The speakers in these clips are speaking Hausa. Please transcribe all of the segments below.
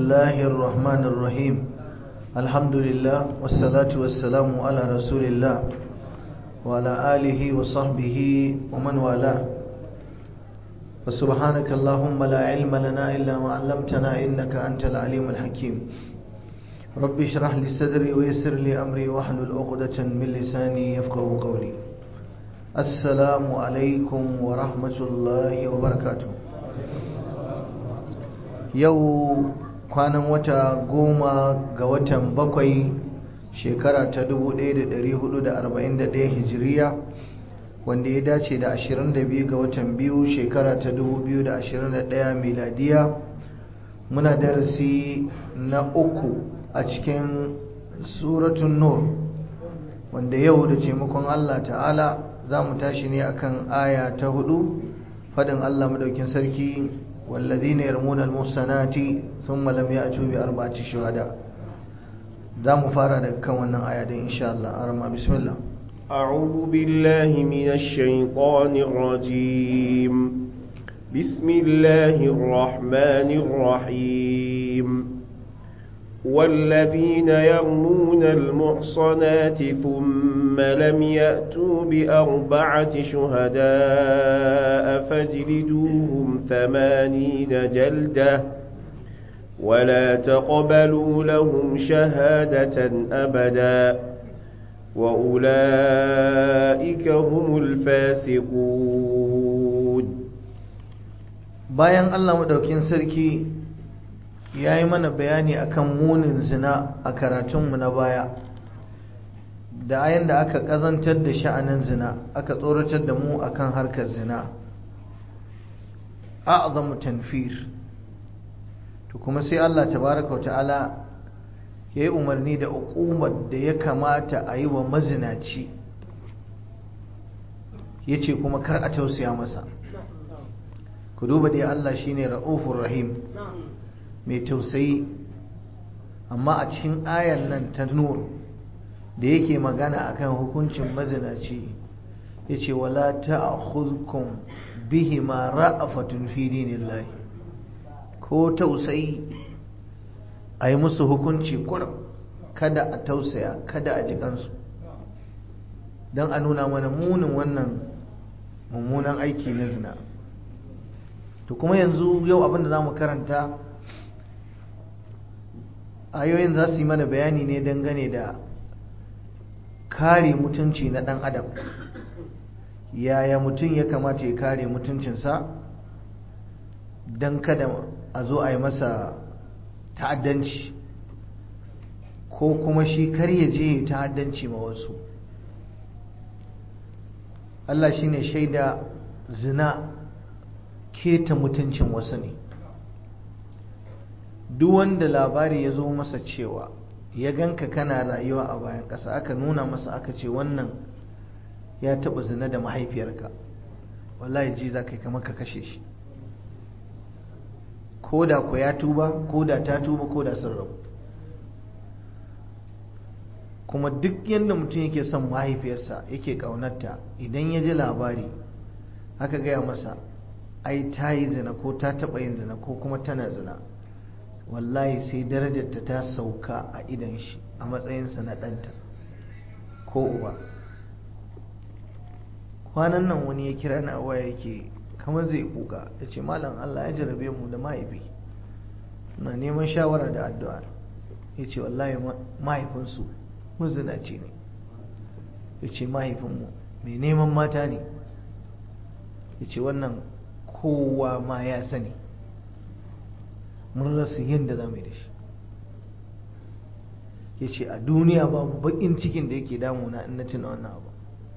الله الرحمن الرحيم الحمد لله والصلاة والسلام على رسول الله وعلى آله وصحبه ومن والاه وسبحانك اللهم لا علم لنا إلا ما علمتنا إنك أنت العليم الحكيم ربي اشرح لي صدري ويسر لي أمري واحلل عقدة من لساني يفقه قولي السلام عليكم ورحمة الله وبركاته yau kwanan wata goma ga watan bakwai shekara ta 1441 hijiriya wanda ya dace da 22 ga watan biyu shekara ta 2021 miladiya muna darasi na uku a cikin suratun nur wanda yau da taimakon Allah ta'ala za mu tashi ne akan aya ta hudu fadin Allah madaukin sarki والذين يرمون المحصنات ثم لم يأتوا بأربعة شهداء ده مفارقة كمان آية إن شاء الله أرمى بسم الله أعوذ بالله من الشيطان الرجيم بسم الله الرحمن الرحيم والذين يرمون المحصنات ثم لم يأتوا بأربعة شهداء فاجلدوهم ثمانين جلدة ولا تقبلوا لهم شهادة أبدا وأولئك هم الفاسقون bayan Allah madaukin sarki ya yi mana bayani akan munin zina a karatunmu na baya da ayan da aka kazantar da sha'anin zina aka tsoratar da mu akan harkar zina a'zamu tanfir to kuma sai Allah tabaraka wa ta'ala ya yi umarni da uƙumar da ya kamata a yi wa mazinaci ya ce kuma kar a tausaya masa ku duba dai Allah shine ra'ufur rahim mai tausayi amma a cikin ayan nan ta nur da yake magana akan hukuncin mazinaci yace wala ta'khudhukum bihima ra'afatun fi dinillahi ko tausayi ayi musu hukunci kurum kada a tausaya kada a jikansu don a nuna mana munin wannan mummunan aiki na zina to kuma yanzu yau abinda za mu karanta ayoyin za su yi mana bayani ne dangane da kare mutunci na ɗan adam yaya mutum ya kamata ya kare mutuncinsa don kada a zo a yi masa ta'addanci ko kuma shi kar ya je ta'addanci ma wasu Allah shi ne shaida zina keta mutuncin wasu ne duk wanda labari ya zo masa cewa ya ganka kana rayuwa a bayan ƙasa aka nuna masa aka ce wannan ya taɓa zina da mahaifiyarka wallahi ji za ka yi kamar ka kashe shi ko da ku ya tuba ko da ta tuba ko da sun rabu kuma duk yadda mutum yake son mahaifiyarsa yake ƙaunarta idan ya ji labari aka gaya masa ai ta yi zina ko ta taɓa yin zina ko kuma tana zina wallahi sai darajarta ta sauka a idan shi a matsayinsa na ɗanta ko uba kwanan nan wani ya kira na waya yake kamar zai kuka ya ce malam Allah ya jarabe mu da mahaifi na neman shawara da addu'a ya ce wallahi mahaifinsu mazinaci ne ya ce mahaifinmu mai neman mata ne ya ce wannan kowa ma ya sani mun rasa yadda za mu yi da shi ya ce a duniya babu bakin cikin da yake damuna in na tuna wannan abu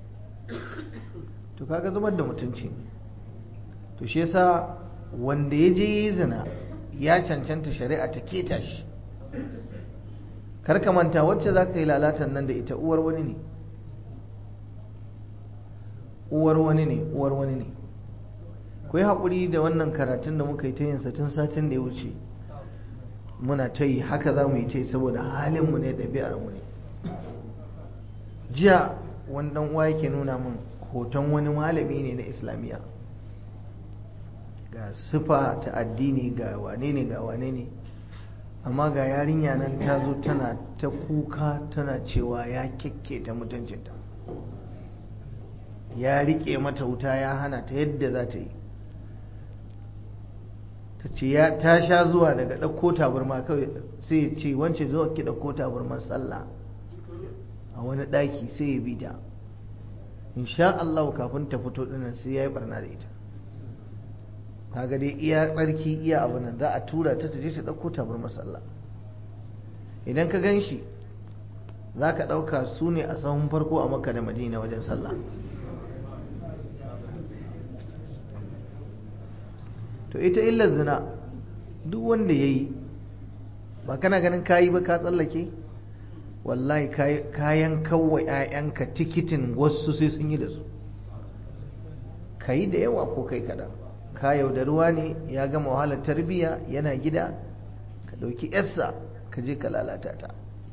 to kaga zubar da mutunci ne to shi yasa wanda ya je yi zina ya cancanta shari'a ta keta shi karka manta wacce za ka yi lalatan nan da ita uwar wani ne uwar wani ne uwar wani ne ku yi haƙuri da wannan karatun da muka yi ta yinsa tun satin da ya wuce muna ta yi haka za mu yi ta yi saboda halinmu ne ɗabi'armu ne jiya wani ɗan uwa yake nuna min hoton wani malami ne na islamiyya ga sifa ta addini ga wane ne ga wane ne amma ga yarinya nan ta zo tana ta kuka tana cewa ya ta mutuncinta ya rike mata wuta ya hana ta yadda za ta yi ta ce ya ta sha zuwa daga ɗauko taburma kawai sai ya ce wance zo ki ɗauko taburman sallah a wani ɗaki sai ya bi ta insha Allah kafin ta fito ɗinnan sai ya yi barna da ita kaga dai iya tsarki iya abu nan za a tura ta ta je ta ɗauko taburman sallah idan ka gan shi za ka ɗauka su ne a sahun farko a makka da madina wajen sallah to ita illar zina duk wanda ya yi ba kana ganin kayi ba ka tsallake wallahi kayan kawai 'ya'yanka tikitin wasu sai sun yi da su ka yi da yawa ko kai kaɗan ka yaudaruwa ne ya gama wahalar tarbiyya yana gida ka ɗauki yarsa ka je ka lalata ta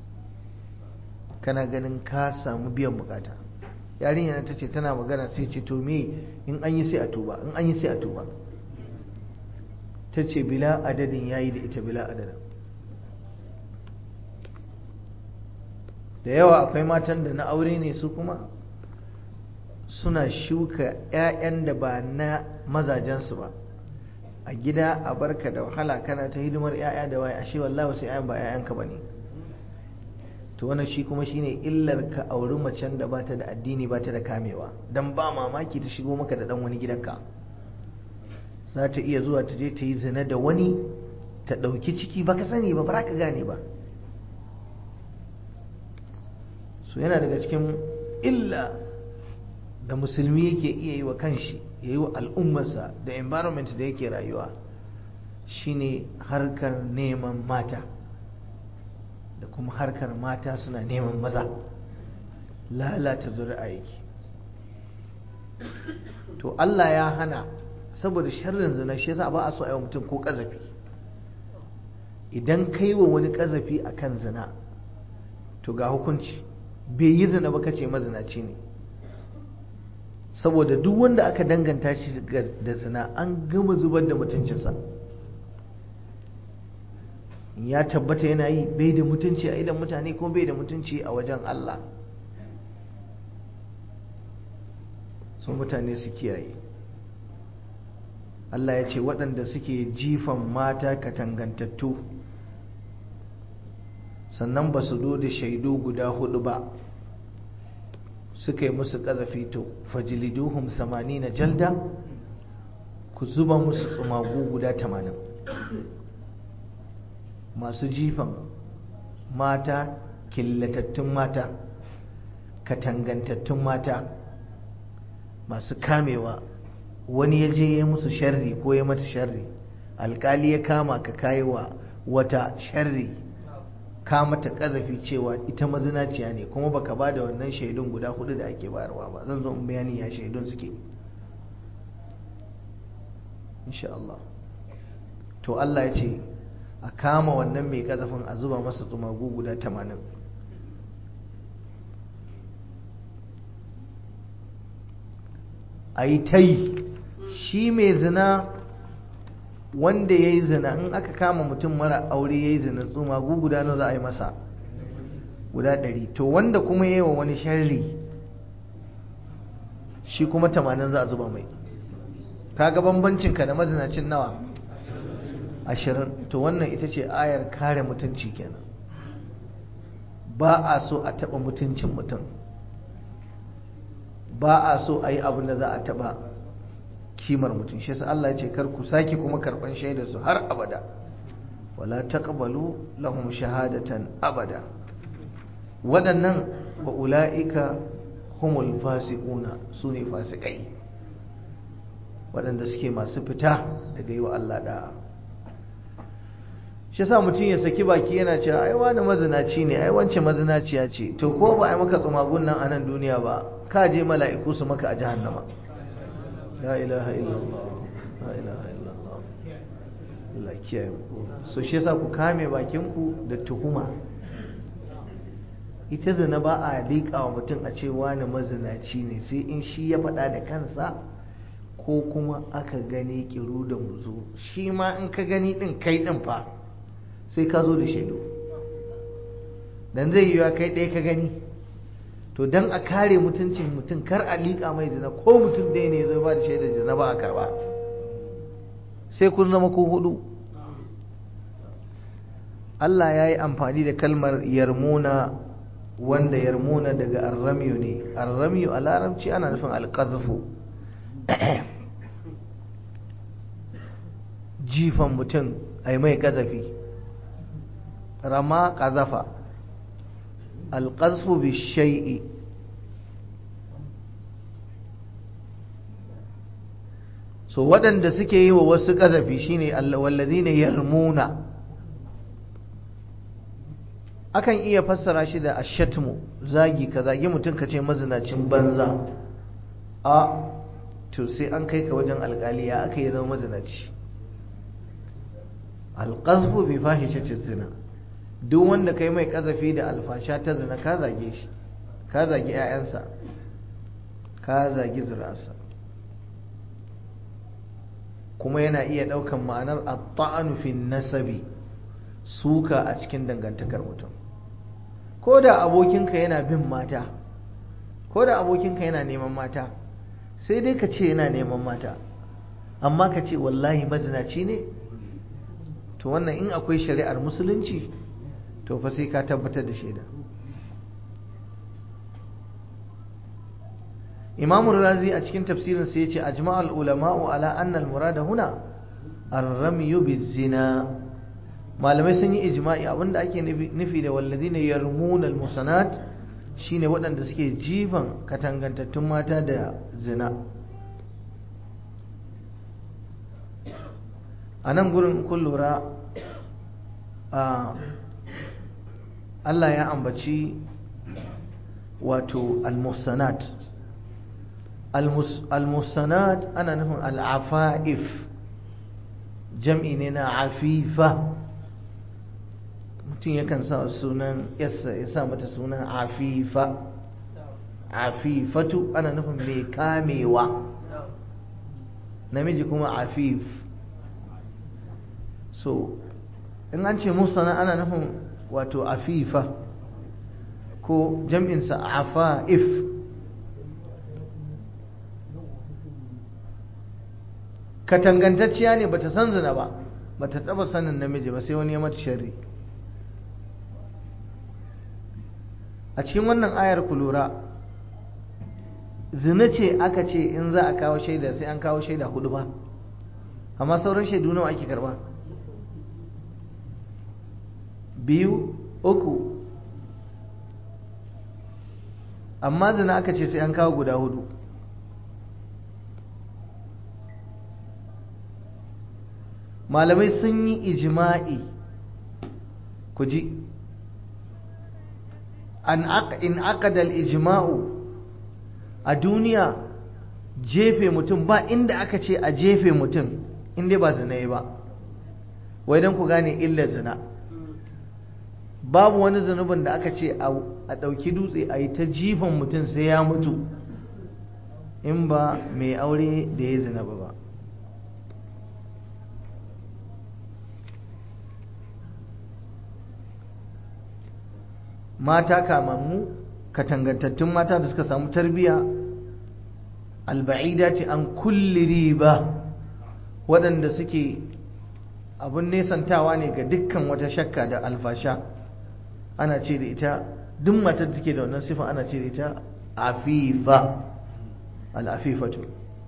kana ganin ka samu biyan bukata yarinya ta ce tana magana sai ce to me in an yi sai a tuba in an yi sai a tuba ta ce bila adadin ya yi da ita bila adadin da yawa akwai matan da na aure ne su kuma suna shuka 'ya'yan da ba na mazajensu ba a gida a barka da wahala kana ta hidimar 'ya'ya da waye ashe wallahi wasu 'ya'yan ba 'ya'yanka ba ne to wannan shi kuma shine illar ka auri macen da bata da addini bata da kamewa dan ba mamaki ta shigo maka da dan wani gidanka za ta iya zuwa ta je ta yi zina da wani ta ɗauki ciki ba ka sani ba ba ka gane ba so yana daga cikin illa da musulmi yake iya yi wa kanshi ya yi wa al'ummarsa da environment da yake rayuwa shine harkar neman mata da kuma harkar mata suna neman maza lalata zuri'a yake to Allah ya hana saboda sharrin zina shi yasa ba a so a yi mutum ko kazafi idan kai wa wani kazafi akan zina to ga hukunci bai yi zina ba kace mazinaci ne saboda duk wanda aka danganta shi da zina an gama zubar da mutuncinsa ya tabbata yana yi bai da mutunci a idan mutane ko bai da mutunci a wajen Allah so mutane su kiyaye Allah ya ce waɗanda suke jifan mata katangantattu sannan ba su da shaidu guda hudu ba suka yi musu ƙazafi to fajiliduhum samani na jalda ku zuba musu tsumagu guda tamanin masu jifan mata killatattun mata katangantattun mata masu kamewa wani ya je ya musu sharri ko ya mata sharri alkali ya kama ka kayi wa wata sharri ka mata kazafi cewa ita mazinaciya ne kuma baka ba da wannan shaidun guda hudu da ake bayarwa ba zan zo in bayani ya shaidun suke insha Allah to Allah ya ce a kama wannan mai kazafin a zuba masa tsumagu guda tamanin a yi ta yi shi mai zina wanda ya yi zina in aka kama mutum mara aure ya yi zina tsumagu guda na za a yi masa guda ɗari to wanda kuma ya yi wa wani sharri shi kuma tamanin za a zuba mai kaga bambancinka da mazinacin nawa ashirin to wannan ita ce ayar kare mutunci kenan ba a so a taɓa mutuncin mutum ba a so a yi abin da za a taɓa kimar mutum shi Allah ya ce kar ku sake kuma karɓan shaidar su har abada wala taqbalu lahum shahadatan abada waɗannan wa ula'ika humul fasiquna su ne fasikai waɗanda suke masu fita daga yi wa Allah da'a shi yasa mutum ya saki baki yana cewa ai wani mazinaci ne ai wance mazinaciya ce to ko ba ai maka tsumagun nan a nan duniya ba ka je mala'iku su maka a jahannama la ilaha illallah la ilaha illallah Allah kiyaye mu so shi yasa ku kame bakin ku da tuhuma ita zina ba a liƙa wa mutum a ce wani mazinaci ne sai in shi ya faɗa da kansa ko kuma aka gani kiru da muzu shi ma in ka gani ɗin kai ɗin fa sai ka zo da shaidu dan zai yiwa kai ɗaya ka gani to dan a kare mutuncin mutum kar a liƙa mai zina ko mutum ɗaya ne zai ba da shaidar zina ba a karba sai kun zama ko hudu Allah ya yi amfani da kalmar yarmuna wanda yarmuna daga arramiyu ne arramiyu a larabci ana nufin alƙazafu jifan mutum a yi mai ƙazafi rama ƙazafa alƙazafu bi shai'i so waɗanda suke yi wa wasu ƙazafi shine wallazi ne yarmuna akan iya fassara shi da ashatmu zagi ka zagi mutum ka ce mazinacin banza a to sai an kai ka wajen alkali ya aka yi zama mazinaci alƙazfu bi fahishatin zina duk wanda kai mai ƙazafi da alfasha ta zina ka zage shi ka zagi 'ya'yansa ka zagi zurarsa kuma yana iya ɗaukan ma'anar at-ta'anu fi nasabi suka a cikin dangantakar mutum ko da abokinka yana bin mata ko da abokinka yana neman mata sai dai ka ce yana neman mata amma ka ce wallahi mazinaci ne to wannan in akwai shari'ar musulunci to fa sai ka tabbatar da shaida imamu razi a cikin tafsirin sai ya ce ajma'al ulama'u ala anna al-murada huna ar-ramyu biz-zina malamai sun yi ijma'i abinda ake nufi da walladina yarmuna al-musanat shine waɗanda suke jifan katangantattun mata da zina a nan gurin kun lura Allah ya ambaci wato al-musanat al-musanat ana nufin al-afa'if jam'i ne na afifa mutum yakan sa sunan yassa ya sa mata sunan afifa afifatu ana nufin mai kamewa namiji kuma afif so in an ce musana ana nufin wato afifa ko jam'insa afa'if katangantacciya ne bata san zina ba bata taba sanin namiji ba sai wani ya mata sharri a cikin wannan ayar ku lura zina ce aka ce in za a kawo shaida sai an kawo shaida hudu ba amma sauran shaidu nawa ake karba biyu uku amma zina aka ce sai an kawo guda hudu malamai sun yi ijima'i ku ji in aqada al-ijma'u a duniya jefe mutum ba inda aka ce a jefe mutum inda ba zina ba wai don ku gane illar zina babu wani zunubin da aka ce a ɗauki dutse a yi ta jifan mutum sai ya mutu in ba mai aure da ya zina ba ba mata kamammu katangantattun mata da suka samu tarbiya alba'ida ce an kulli riba waɗanda suke abin nesantawa ne ga dukkan wata shakka da alfasha ana ce da ita duk matar da take da wannan sifa ana ce da ita afifa al'afifatu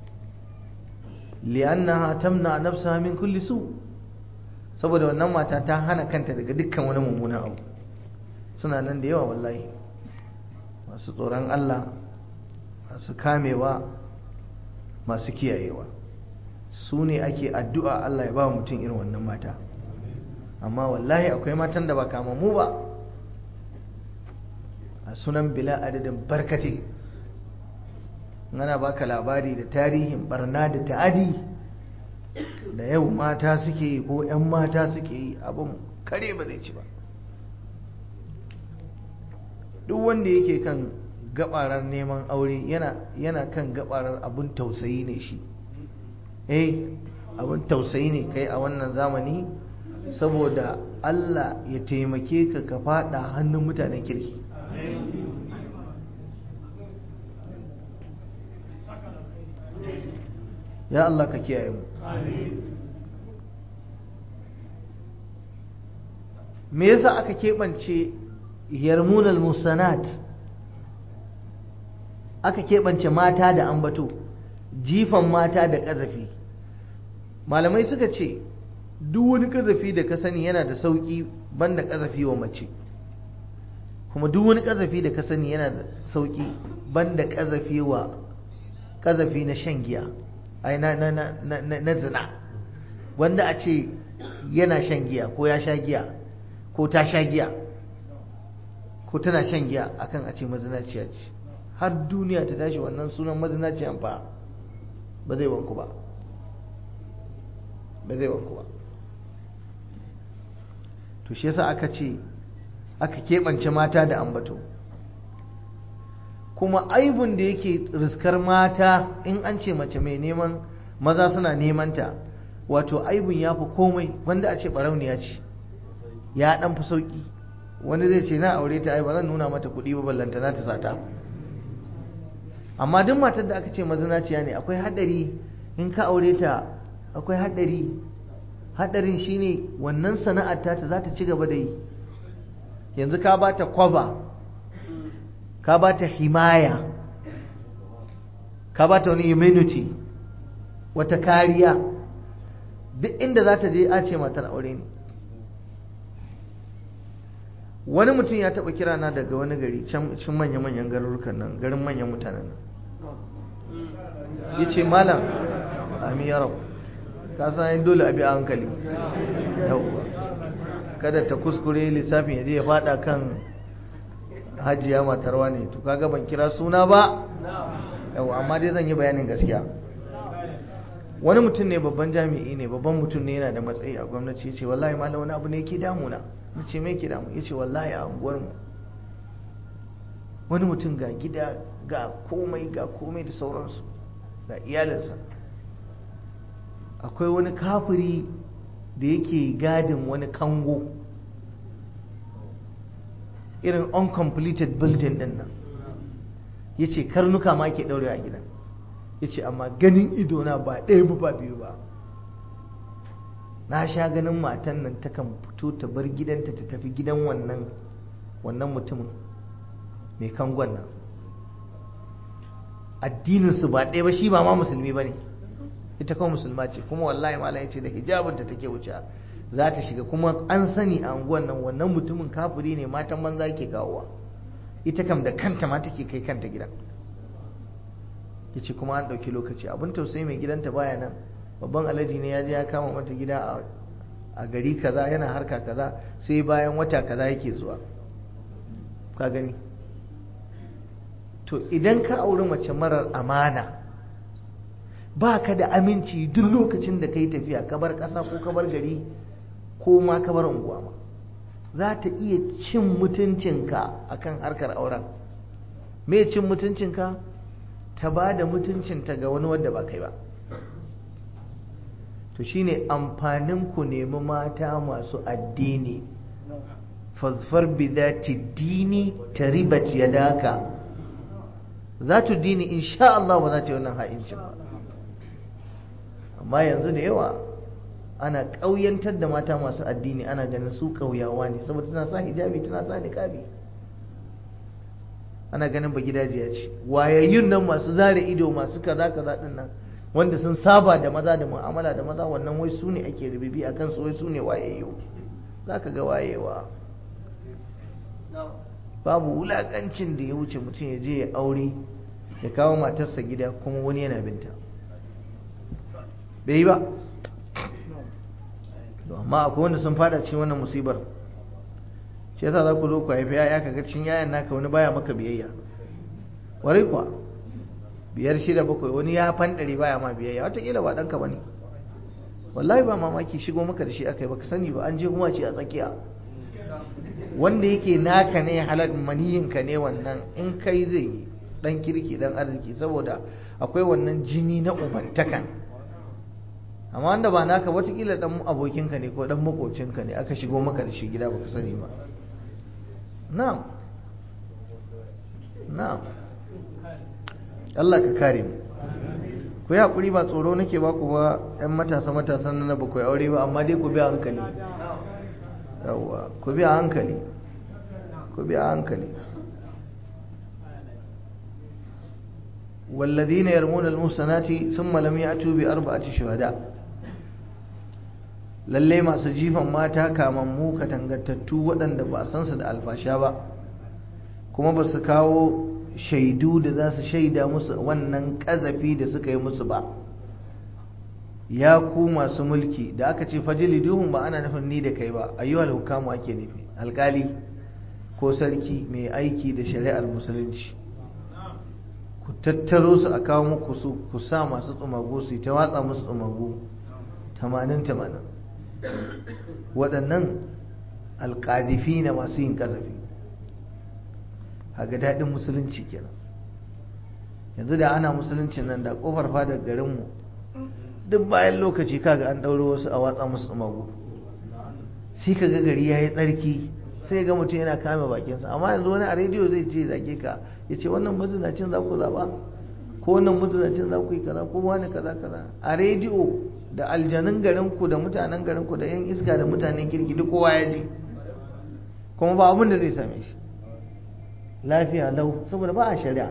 li'annaha tamna nafsaha min kulli su saboda wannan mata ta hana kanta daga dukkan wani mummunan abu suna nan da yawa wallahi masu tsoron Allah masu kamewa masu kiyayewa su ne ake addu'a Allah ya ba mutum irin wannan mata amma wallahi akwai matan da ba kamammu ba a sunan bila adadin barkate ana baka labari da tarihin barna da ta'adi da yau mata suke yi ko 'yan mata suke yi abin kare ba zai ci ba duk wanda yake kan gabarar neman aure yana kan gabarar abin tausayi ne shi eh abin tausayi ne kai a wannan zamani saboda Allah ya taimake ka ka fada hannun mutanen kirki ya Allah ka kiyaye mu me yasa aka keɓance yarmunal musanat aka keɓance mata da ambato jifan mata da ƙazafi malamai suka ce duk wani ƙazafi da ka sani yana da sauƙi banda ƙazafi wa mace kuma duk wani ƙazafi da ka sani yana da sauƙi banda ƙazafi wa ƙazafi na shan giya ai na na na na na zina wanda a ce yana shan giya ko ya sha giya ko ta sha giya ko tana shan giya akan a ce mazinaciya ce har duniya ta tashi wannan sunan mazinaciyan fa ba zai wanku ba ba zai wanku ba to shi yasa aka ce aka keɓance mata da ambato kuma aibun da yake riskar mata in an ce mace mai neman maza suna nemanta wato aibun ya fi komai wanda a ce barauniya ce ya ɗan fi sauƙi wani zai ce na aure ta ai ba zan nuna mata kuɗi ba ballanta na ta sata amma duk matar da aka ce mazinaciya ne akwai haɗari in ka aure ta akwai haɗari haɗarin shine wannan sana'ar ta za ta ci gaba da yi yanzu ka ba ta kwaba ka ba ta himaya ka ba ta wani immunity wata kariya duk inda za ta je a ce matar aure ne wani mutum ya taɓa kira na daga wani gari can manya-manyan garurukan nan garin manyan mutanen nan ya ce malam ami ya rabu ka san dole abi a hankali yauwa kada ta kuskure lissafin ya je ya fada kan hajiya matarwa ne to kaga ban kira suna ba yau amma dai zan yi bayanin gaskiya wani mutum ne babban jami'i ne babban mutum ne yana da matsayi a gwamnati ya ce wallahi malam wani abu ne yake damuna na ce me yake damu ya ce wallahi a unguwarmu wani mutum ga gida ga komai ga komai da sauransu ga iyalinsa akwai wani kafiri da yake gadin wani kango irin uncompleted building din nan ya ce karnuka ma ke ɗaure a gidan ya ce amma ganin idona ba ɗaya ba ba biyu ba na sha ganin matan nan takan fito ta bar gidanta ta tafi gidan wannan wannan mutumin mai kangon nan addininsu ba ɗaya ba shi ba ma musulmi ba ne ita kawai musulma ce kuma wallahi malam ya ce da hijabinta take wuce za ta shiga kuma an sani a unguwan nan wannan mutumin kafiri ne matan banza ke kawowa ita kam da kanta ma take kai kanta gidan ya ce kuma an ɗauki lokaci abin tausayi mai gidanta baya nan babban alaji ne ya je ya kama mata gida a gari kaza yana harka kaza sai bayan wata kaza yake zuwa ka gani to idan ka auri mace marar amana ba ka da aminci duk lokacin da ka yi tafiya ka bar ƙasa ko ka bar gari ko ma ka bar unguwa ma za ta iya cin mutuncinka akan harkar auren me cin mutuncinka ta ba da mutuncinta ga wani wanda ba kai ba to shine amfanin ku nemi mata masu addini fazfar bi zati dini taribat yadaka zatu dini insha Allah ba za ta yi wannan ha'incin ba amma yanzu da yawa ana ƙauyantar da mata masu addini ana ganin su ƙauyawa ne saboda tana sa hijabi tana sa niqabi ana ganin ba gidajiya ce wayayyun nan masu zare ido masu kaza kaza din nan wanda sun saba da maza da mu'amala da maza wannan wai su ne ake rubibi a kansu wai su ne wayayyu za ka ga wayewa babu wulakancin da ya wuce mutum ya je ya aure ya kawo matarsa gida kuma wani yana binta bai yi ba amma akwai wanda sun fada cikin wannan musibar shi yasa za ku zo ku haifi yaya ka ga cikin yayan naka wani baya maka biyayya warai kuwa biyar shida bakwai wani ya fandare baya ma biyayya watakila ba ɗanka ba ne wallahi ba mamaki shigo maka da shi aka yi baka sani ba an je kuma ce a tsakiya wanda yake naka ne halal maniyinka ne wannan in kai zai yi dan kirki dan arziki saboda akwai wannan jini na ubantakan amma wanda ba naka watakila dan abokinka ne ko dan makocinka ne aka shigo maka da shi gida baka sani ba na'am na'am Allah ka kare mu ku yi haƙuri ba tsoro nake ba ku ba 'yan matasa matasan na ba ku yi aure ba amma dai ku bi a hankali yawwa ku bi a hankali ku bi a hankali والذين يرمون المحصنات ثم لم يأتوا بأربعة شهداء lalle masu jifan mata kamammu katangantattu waɗanda ba san su da alfasha ba kuma ba su kawo shaidu da za su shaida musu wannan ƙazafi da suka yi musu ba ya ku masu mulki da aka ce fajili duhun ba ana nufin ni da kai ba ayyuhal hukamu ake nufi alkali ko sarki mai aiki da shari'ar musulunci ku tattaro su a kawo muku su ku sa masu tsumagu su ta watsa musu tsumagu tamanin tamanin waɗannan alƙadifi na masu yin ƙazafi haga daɗin musulunci kenan yanzu da ana musulunci nan da ƙofar fadar garinmu duk bayan lokaci kaga an ɗauro wasu a watsa musu tsumagu sai ka ga gari ya yi tsarki sai ga mutum yana kame bakinsa amma yanzu wani a rediyo zai ce zage ka ya ce wannan mazinacin za ku zaɓa ko wannan mazinacin za ku yi kaza ko wani kaza kaza a rediyo da aljanun garinku da mutanen garinku da yan iska da mutanen kirki duk kowa ya ji kuma ba abin da zai same shi lafiya lau saboda ba a shari'a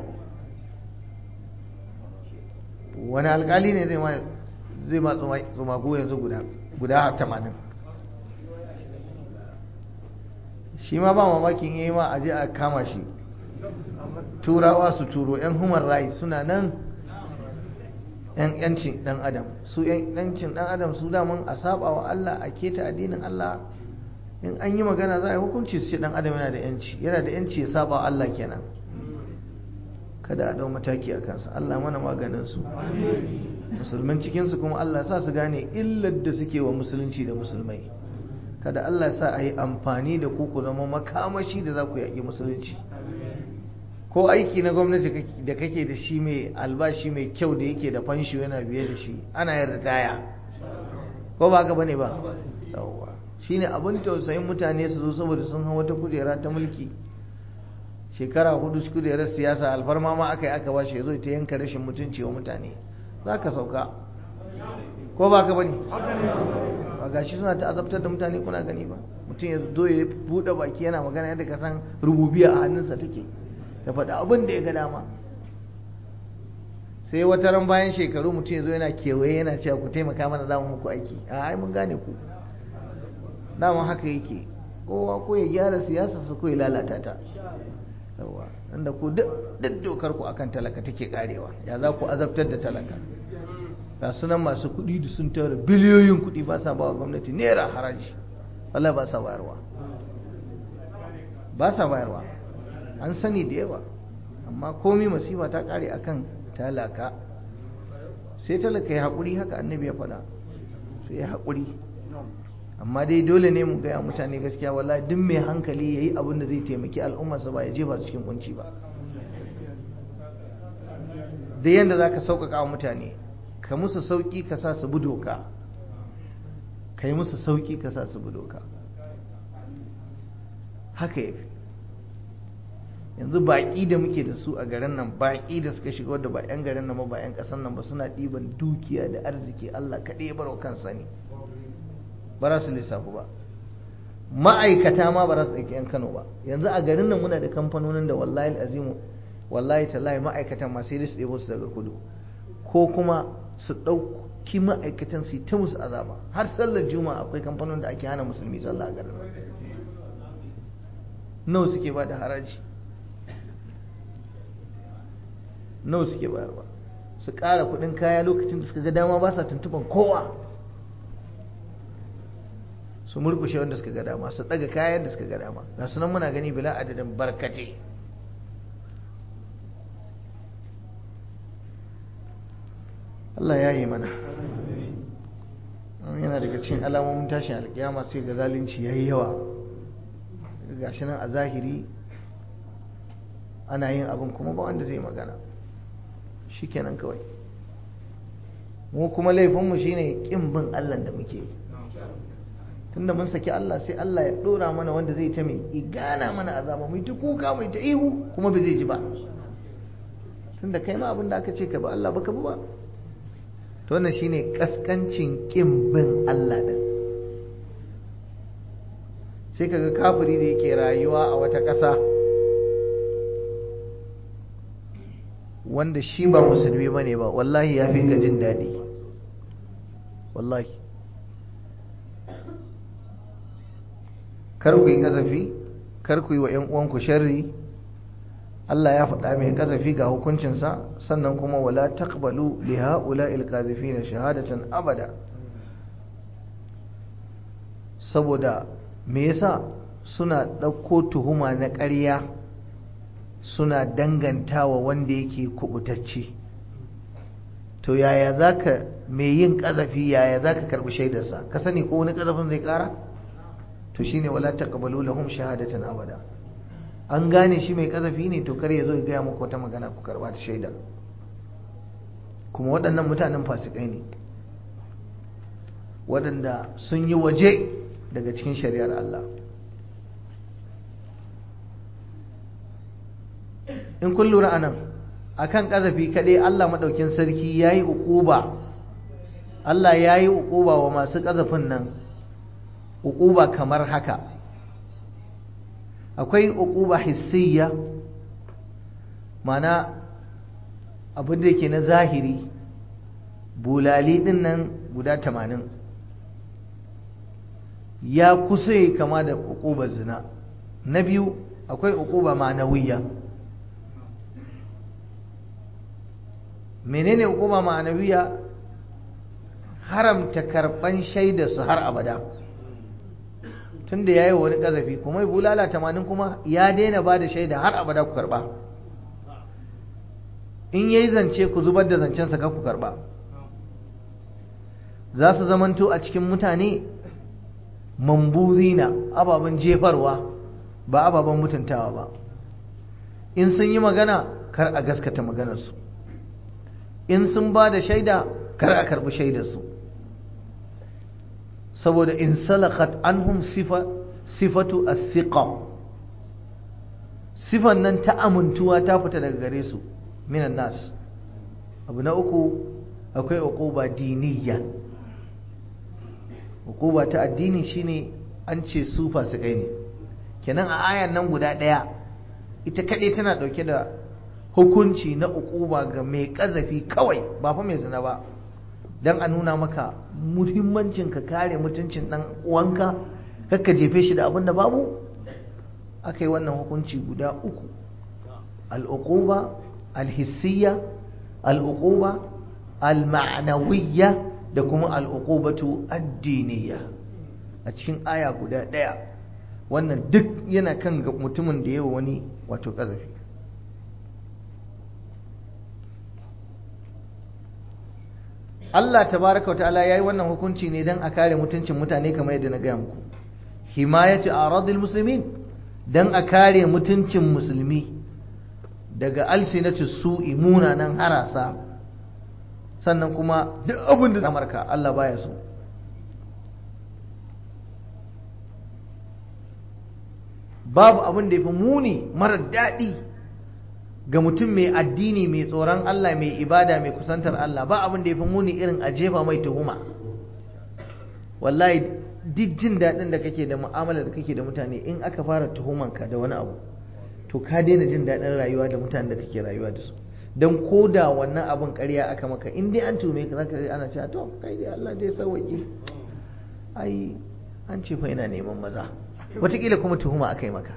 wani alkali ne zai ma zai ma tsumago yanzu guda guda tamanin shi ma ba mamakin yi ma aje a kama shi turawa su turo yan human rights suna nan yan yancin dan adam su yan yancin dan adam su daman a saba wa Allah a keta addinin Allah in an yi magana za a yi hukunci su ce dan adam yana da yanci yana da yanci ya saba wa Allah kenan kada a dau mataki a kansa Allah mana maganin su musulman cikin su kuma Allah sa su gane illar da suke wa musulunci da musulmai kada Allah sa a yi amfani da ku ku zama makamashi da za ku yaƙi musulunci ko aiki na gwamnati da kake da shi mai albashi mai kyau da yake da fansho yana biye da shi ana yin ritaya ko ba haka bane ba yawwa shine abin tausayin mutane su zo saboda sun hau wata kujera ta mulki shekara hudu kujerar siyasa alfarma ma aka yi aka ba shi zo ta yanka rashin mutunci wa mutane za ka sauka ko ba ka bane ba gashi suna ta azabtar da mutane kuna gani ba mutum ya zo ya buɗe baki yana magana yadda ka san rububiya a hannunsa take ya faɗi abin da ya ga dama sai wata ran bayan shekaru mutum ya zo yana kewaye yana cewa ku taimaka mana za mu muku aiki a ai mun gane ku dama haka yake kowa ko ya gyara siyasa su ko ya lalata ta yawa inda ku duk dokar ku akan talaka take karewa ya za ku azabtar da talaka ga sunan masu kuɗi da sun tara biliyoyin kuɗi ba sa bawa gwamnati naira haraji Allah ba sa bayarwa ba sa bayarwa an sani da yawa amma komi masifa ta kare akan talaka sai talaka ya haƙuri haka annabi ya faɗa sai ya haƙuri amma dai dole ne mu gaya mutane gaskiya wala duk mai hankali ya yi abin da zai taimaki al'ummarsa ba ya jefa su cikin kunci ba da yadda za ka sauƙaƙa wa mutane ka musu sauƙi ka sa su bi doka ka yi musu sauƙi ka sa su bi doka haka ya fi yanzu baƙi da muke da su a garin nan baƙi da suka shiga wadda ba 'yan garin nan ba ba 'yan ƙasar nan ba suna ɗiban dukiya da arziki Allah kaɗai ya baro kansa ne ba za su lissafu ba ma'aikata ma ba za su ɗauki 'yan Kano ba yanzu a garin nan muna da kamfanonin da wallahi azimu wallahi tallahi ma'aikatan ma sai su ɗebo su daga kudu ko kuma su ɗauki ma'aikatan su ta musu azaba har sallar juma'a akwai kamfanonin da ake hana musulmi sallah a garin nan nawa suke ba da haraji nawa suke bayarwa su ƙara kuɗin kaya lokacin da suka ga dama ba sa tuntuban kowa su murkushe wanda suka ga dama su ɗaga kayan da suka ga dama ga sunan muna gani bila adadin barkate Allah ya yi mana yana daga cikin alamomin tashin alkiyama sai ga zalunci ya yi yawa gashi nan a zahiri ana yin abin kuma ba wanda zai magana shikenan kawai mu kuma laifinmu shine kin bin Allah da muke tunda mun saki Allah sai Allah ya dora mana wanda zai ta mai igana mana azaba mu ta kuka mu ta ihu kuma ba zai ji ba tunda kai ma abin da aka ce ka ba Allah baka ba to wannan shine kaskancin kin bin Allah din sai kaga kafiri da yake rayuwa a wata ƙasa wanda shi ba musulmi bane ba wallahi ya fi ka jin daɗi wallahi kar ku yi kazafi kar ku yi wa 'yan uwanku sharri Allah ya faɗa mai kazafi ga hukuncinsa sannan kuma wala taqbalu li ha'ula'il qazifina shahadatan abada saboda me yasa suna ɗauko tuhuma na ƙarya suna dangantawa wanda yake kubutacce to yaya zaka mai yin kazafi yaya zaka karbi shaidarsa ka sani ko wani kazafin zai ƙara to shine wala taqbalu lahum shahadatan abada an gane shi mai kazafi ne to kar ya zo ya gaya muku wata magana ku karba ta shaida kuma waɗannan mutanen fasikai ne waɗanda sun yi waje daga cikin shari'ar Allah in kun lura anan akan kazafi kaɗai Allah maɗaukin sarki ya yi uquba Allah ya yi uquba wa masu kazafin nan uquba kamar haka akwai uquba hissiyya mana abin da ke na zahiri bulali din nan guda tamanin ya kusa yi kama da uqubar zina na biyu akwai uquba ma'anawiyya menene uquba ma'anawiyya haramta karban shaida su har abada tunda yayi wani kazafi kuma bulala tamanin kuma ya daina ba da shaida har abada ku karba in yayi zance ku zubar da zancen sa ku karba za su zamanto a cikin mutane mambuzina ababen jefarwa ba ababen mutuntawa ba in sun yi magana kar a gaskata maganarsu in sun ba da shaida kar a karbi shaidarsu saboda in salakat anhum sifa sifatu as-siqa sifan nan ta amintuwa ta fita daga gare su minan nas abu na uku akwai uquba diniyya uquba ta addini shine an ce su fasikai ne kenan a ayan nan guda daya ita kadai tana dauke da hukunci na uquba ga mai kazafi kawai ba fa mai zina ba don a nuna maka muhimmancin ka kare mutuncin ɗan uwanka kakka jefe shi da abin da babu aka yi wannan hukunci guda uku al'uquba alhissiyya al'uquba al-ma'nawiyya da kuma al'uqubatu addiniya a cikin aya guda ɗaya wannan duk yana kan ga mutumin da yawa wani wato ƙazafi Allah tabaraka wata'ala yayi wannan hukunci ne dan a kare mutuncin mutane kamar yadda na gaya muku himayati aradil muslimin dan a kare mutuncin musulmi daga alsinatu su'i munanan harasa sannan kuma duk abin da Amurka Allah baya so babu abin da yafi muni marar daɗi ga mutum mai addini mai tsoron Allah mai ibada mai kusantar Allah ba abin da ya fi muni irin a jefa mai tuhuma wallahi duk jin daɗin da kake da mu'amala da kake da mutane in aka fara tuhumanka da wani abu to ka daina jin daɗin rayuwa da mutanen da kake rayuwa da su don ko da wannan abin ƙarya aka maka in dai an tume ka zaka ana cewa to kai dai Allah dai sauwaƙe ai an ce fa ina neman maza wataƙila kuma tuhuma aka yi maka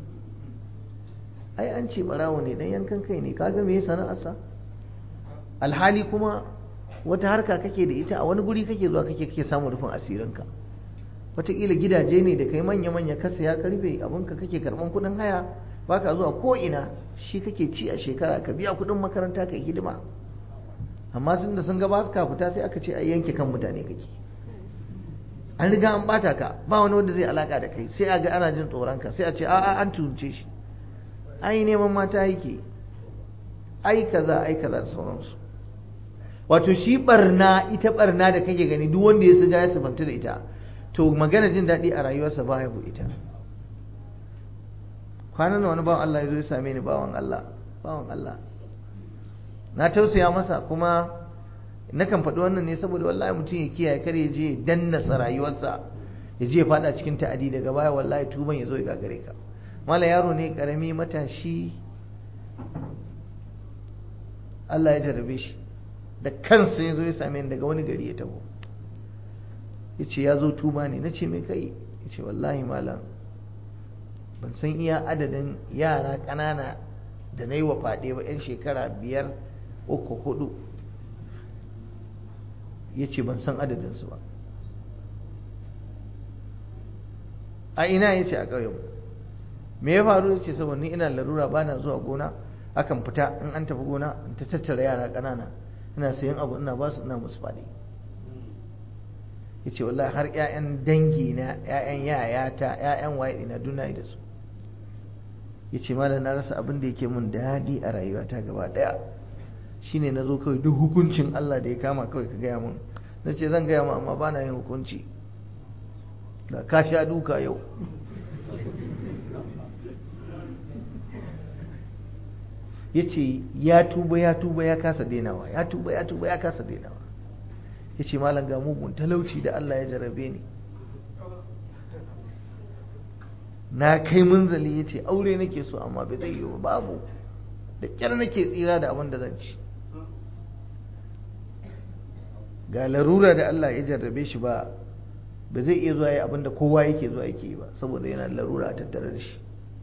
ai an ce barawo ne dan yankan kai ne kaga me sana'arsa alhali kuma wata harka kake da ita a wani guri kake zuwa kake kake samun rufin asirinka wataƙila gidaje ne da kai manya-manya ka saya karfe abinka kake karɓan kuɗin haya baka zuwa ko ina shi kake ci a shekara ka biya kuɗin makaranta ka hidima amma tun da sun ga ba ka fita sai aka ce ai yanke kan mutane kake an riga an bata ka ba wani wanda zai alaka da kai sai a ga ana jin tsoron ka sai a ce a'a an tunce shi ai neman mata yake ai kaza ai kaza da sauransu wato shi barna ita barna da kake gani duk wanda ya siga ya sifanta da ita to magana jin daɗi a rayuwarsa ba ya bu ita kwanan wani bawan Allah ya zo ya same ni bawan Allah bawan Allah na tausaya masa kuma nakan faɗi wannan ne saboda wallahi mutum ya kiyaye kar ya je dannasa rayuwarsa ya je faɗa cikin ta'adi daga baya wallahi tuban ya zo ya gagare ka mala yaro ne karami matashi Allah ya jarrabe shi da kansa ya zo ya same ni daga wani gari ya taho ya ce ya zo tuba ne na ce mai kai ya ce wallahi malam ban san iya adadin yara ƙanana da na yi wa faɗe ba 'yan shekara biyar uku hudu ya ce ban san adadinsu ba a ina ya ce a ƙauyen me ya faru ya ce saboda ni ina larura ba na zuwa gona akan fita in an tafi gona in ta tattara yara ƙanana ina sayan abu ina ba su ina musu faɗi ya ce wallahi har 'ya'yan dangi na 'ya'yan yayata 'ya'yan waye ina duna da su ya ce malam na rasa abin da yake mun daɗi a rayuwata gaba ɗaya shine na zo kawai duk hukuncin Allah da ya kama kawai ka gaya mun na ce zan gaya ma amma ba na yin hukunci da ka sha duka yau ya ce ya tuba ya tuba ya kasa denawa ya tuba ya tuba ya kasa denawa ya ce malam ga mugun talauci da Allah ya jarabe ni na kai munzali ya ce aure nake so amma bai zai yi ba babu da kyar nake tsira da abin da zan ci ga larura da Allah ya jarrabe shi ba ba zai iya zuwa yi abin da kowa yake zuwa yake yi ba saboda yana da larura a tattare da shi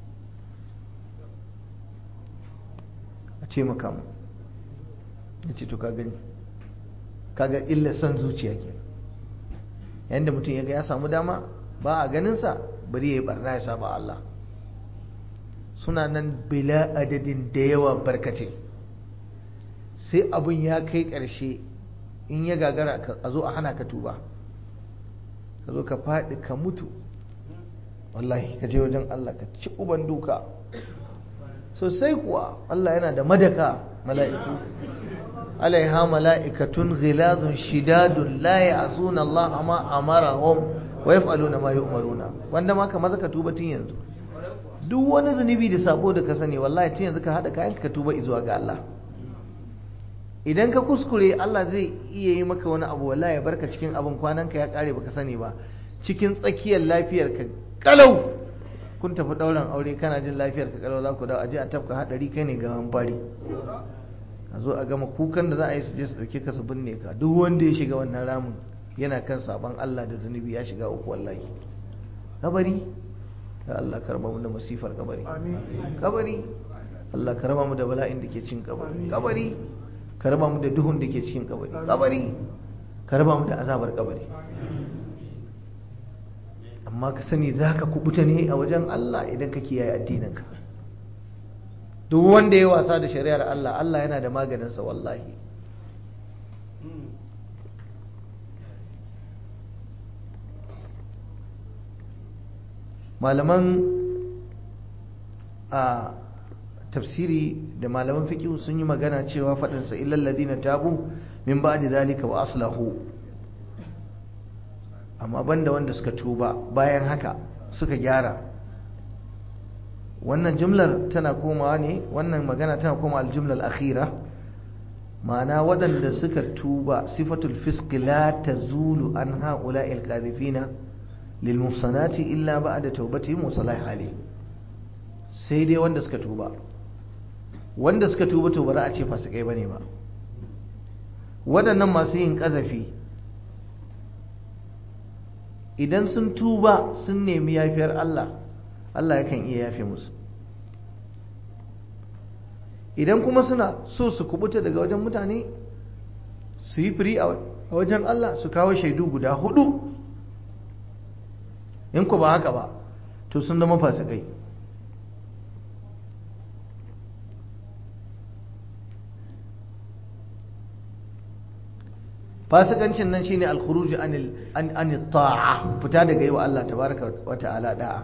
a ce maka mu ya ce to ka gani kaga illa son zuciya ke yadda mutum ya ga ya samu dama ba a ganinsa bari ya yi barna ya saba Allah suna nan bila adadin da yawa barkace sai abin ya kai ƙarshe in ya gagara a zo a hana ka tuba ka zo ka faɗi ka mutu wallahi ka je wajen Allah ka ci uban duka sosai kuwa Allah yana da madaka mala'iku alaiha mala'ikatun ghilazun shidadun la ya'suna Allah ma amarahum wa yaf'aluna ma yu'maruna wanda ma ka maza ka tuba tun yanzu duk wani zunubi da sabo da ka sani wallahi tun yanzu ka hada kayan ka tuba zuwa ga Allah idan ka kuskure Allah zai iya yi maka wani abu wallahi ya barka cikin abin kwanan ka ya kare baka sani ba cikin tsakiyar lafiyar ka kalau kun tafi dauran aure kana jin lafiyar ka kalau za ku dawo aje a tafka hadari kai ne ga fari a zo a gama kukan da za a yi su je su dauke ka su binne ka duk wanda ya shiga wannan ramin yana kan sabon Allah da zunubi ya shiga uku wallahi kabari ya Allah karba mu da masifar kabari kabari Allah karba mu da bala'in da ke cikin kabari kabari karba mu da duhun da ke cikin kabari kabari karba mu da azabar kabari amma ka sani za ka kubuta ne a wajen Allah idan ka kiyaye addininka duk wanda ya wasa da shari'ar Allah Allah yana da maganinsa wallahi malaman a tafsiri da malaman fiqh sun yi magana cewa faɗinsa illal ladina tabu min ba'di zalika wa aslahu amma banda wanda suka tuba bayan haka suka gyara wannan jumlar tana komawa ne wannan magana tana komawa aljumlar akhira ma'ana waɗanda suka tuba sifatul fisq la tazulu an ha'ula'i alqadhifina lil muhsanati illa ba'da tawbatihim wa salah hali sai dai wanda suka tuba wanda suka tuba to ba za a ce fasikai bane ba waɗannan masu yin ƙazafi idan sun tuba sun nemi yafiyar Allah Allah yakan iya yafe musu idan kuma suna so su kubuta daga wajen mutane su yi firi a wajen Allah su kawo shaidu guda hudu in ku ba haka ba to sun zama fasikai fasikancin nan shine al-khuruj anil an ta'a fita daga yi wa Allah tabaraka wa ta'ala da'a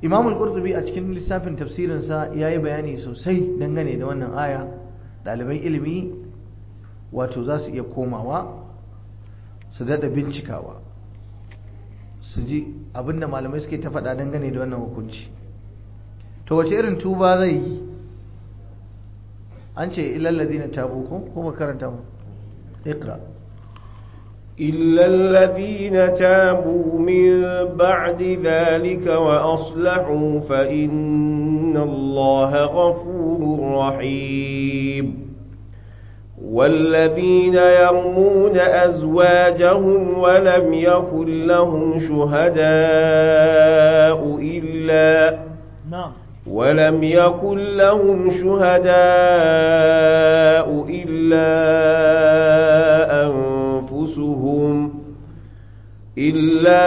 imam al-qurtubi a cikin lissafin tafsirinsa ya yi bayani sosai dangane da wannan aya ɗaliban ilimi wato za su iya komawa su daɗa bincikawa su ji abinda malamai suke ta faɗa dangane da wannan hukunci to wace irin tuba zai yi an ce ilallazi na tabu ko ko ba karanta mu iqra إلا الذين تابوا من بعد ذلك وأصلحوا فإن الله غفور رحيم والذين يرمون أزواجهم ولم يكن لهم شهداء إلا na'am ولم يكن لهم شهداء إلا أنفسهم إلا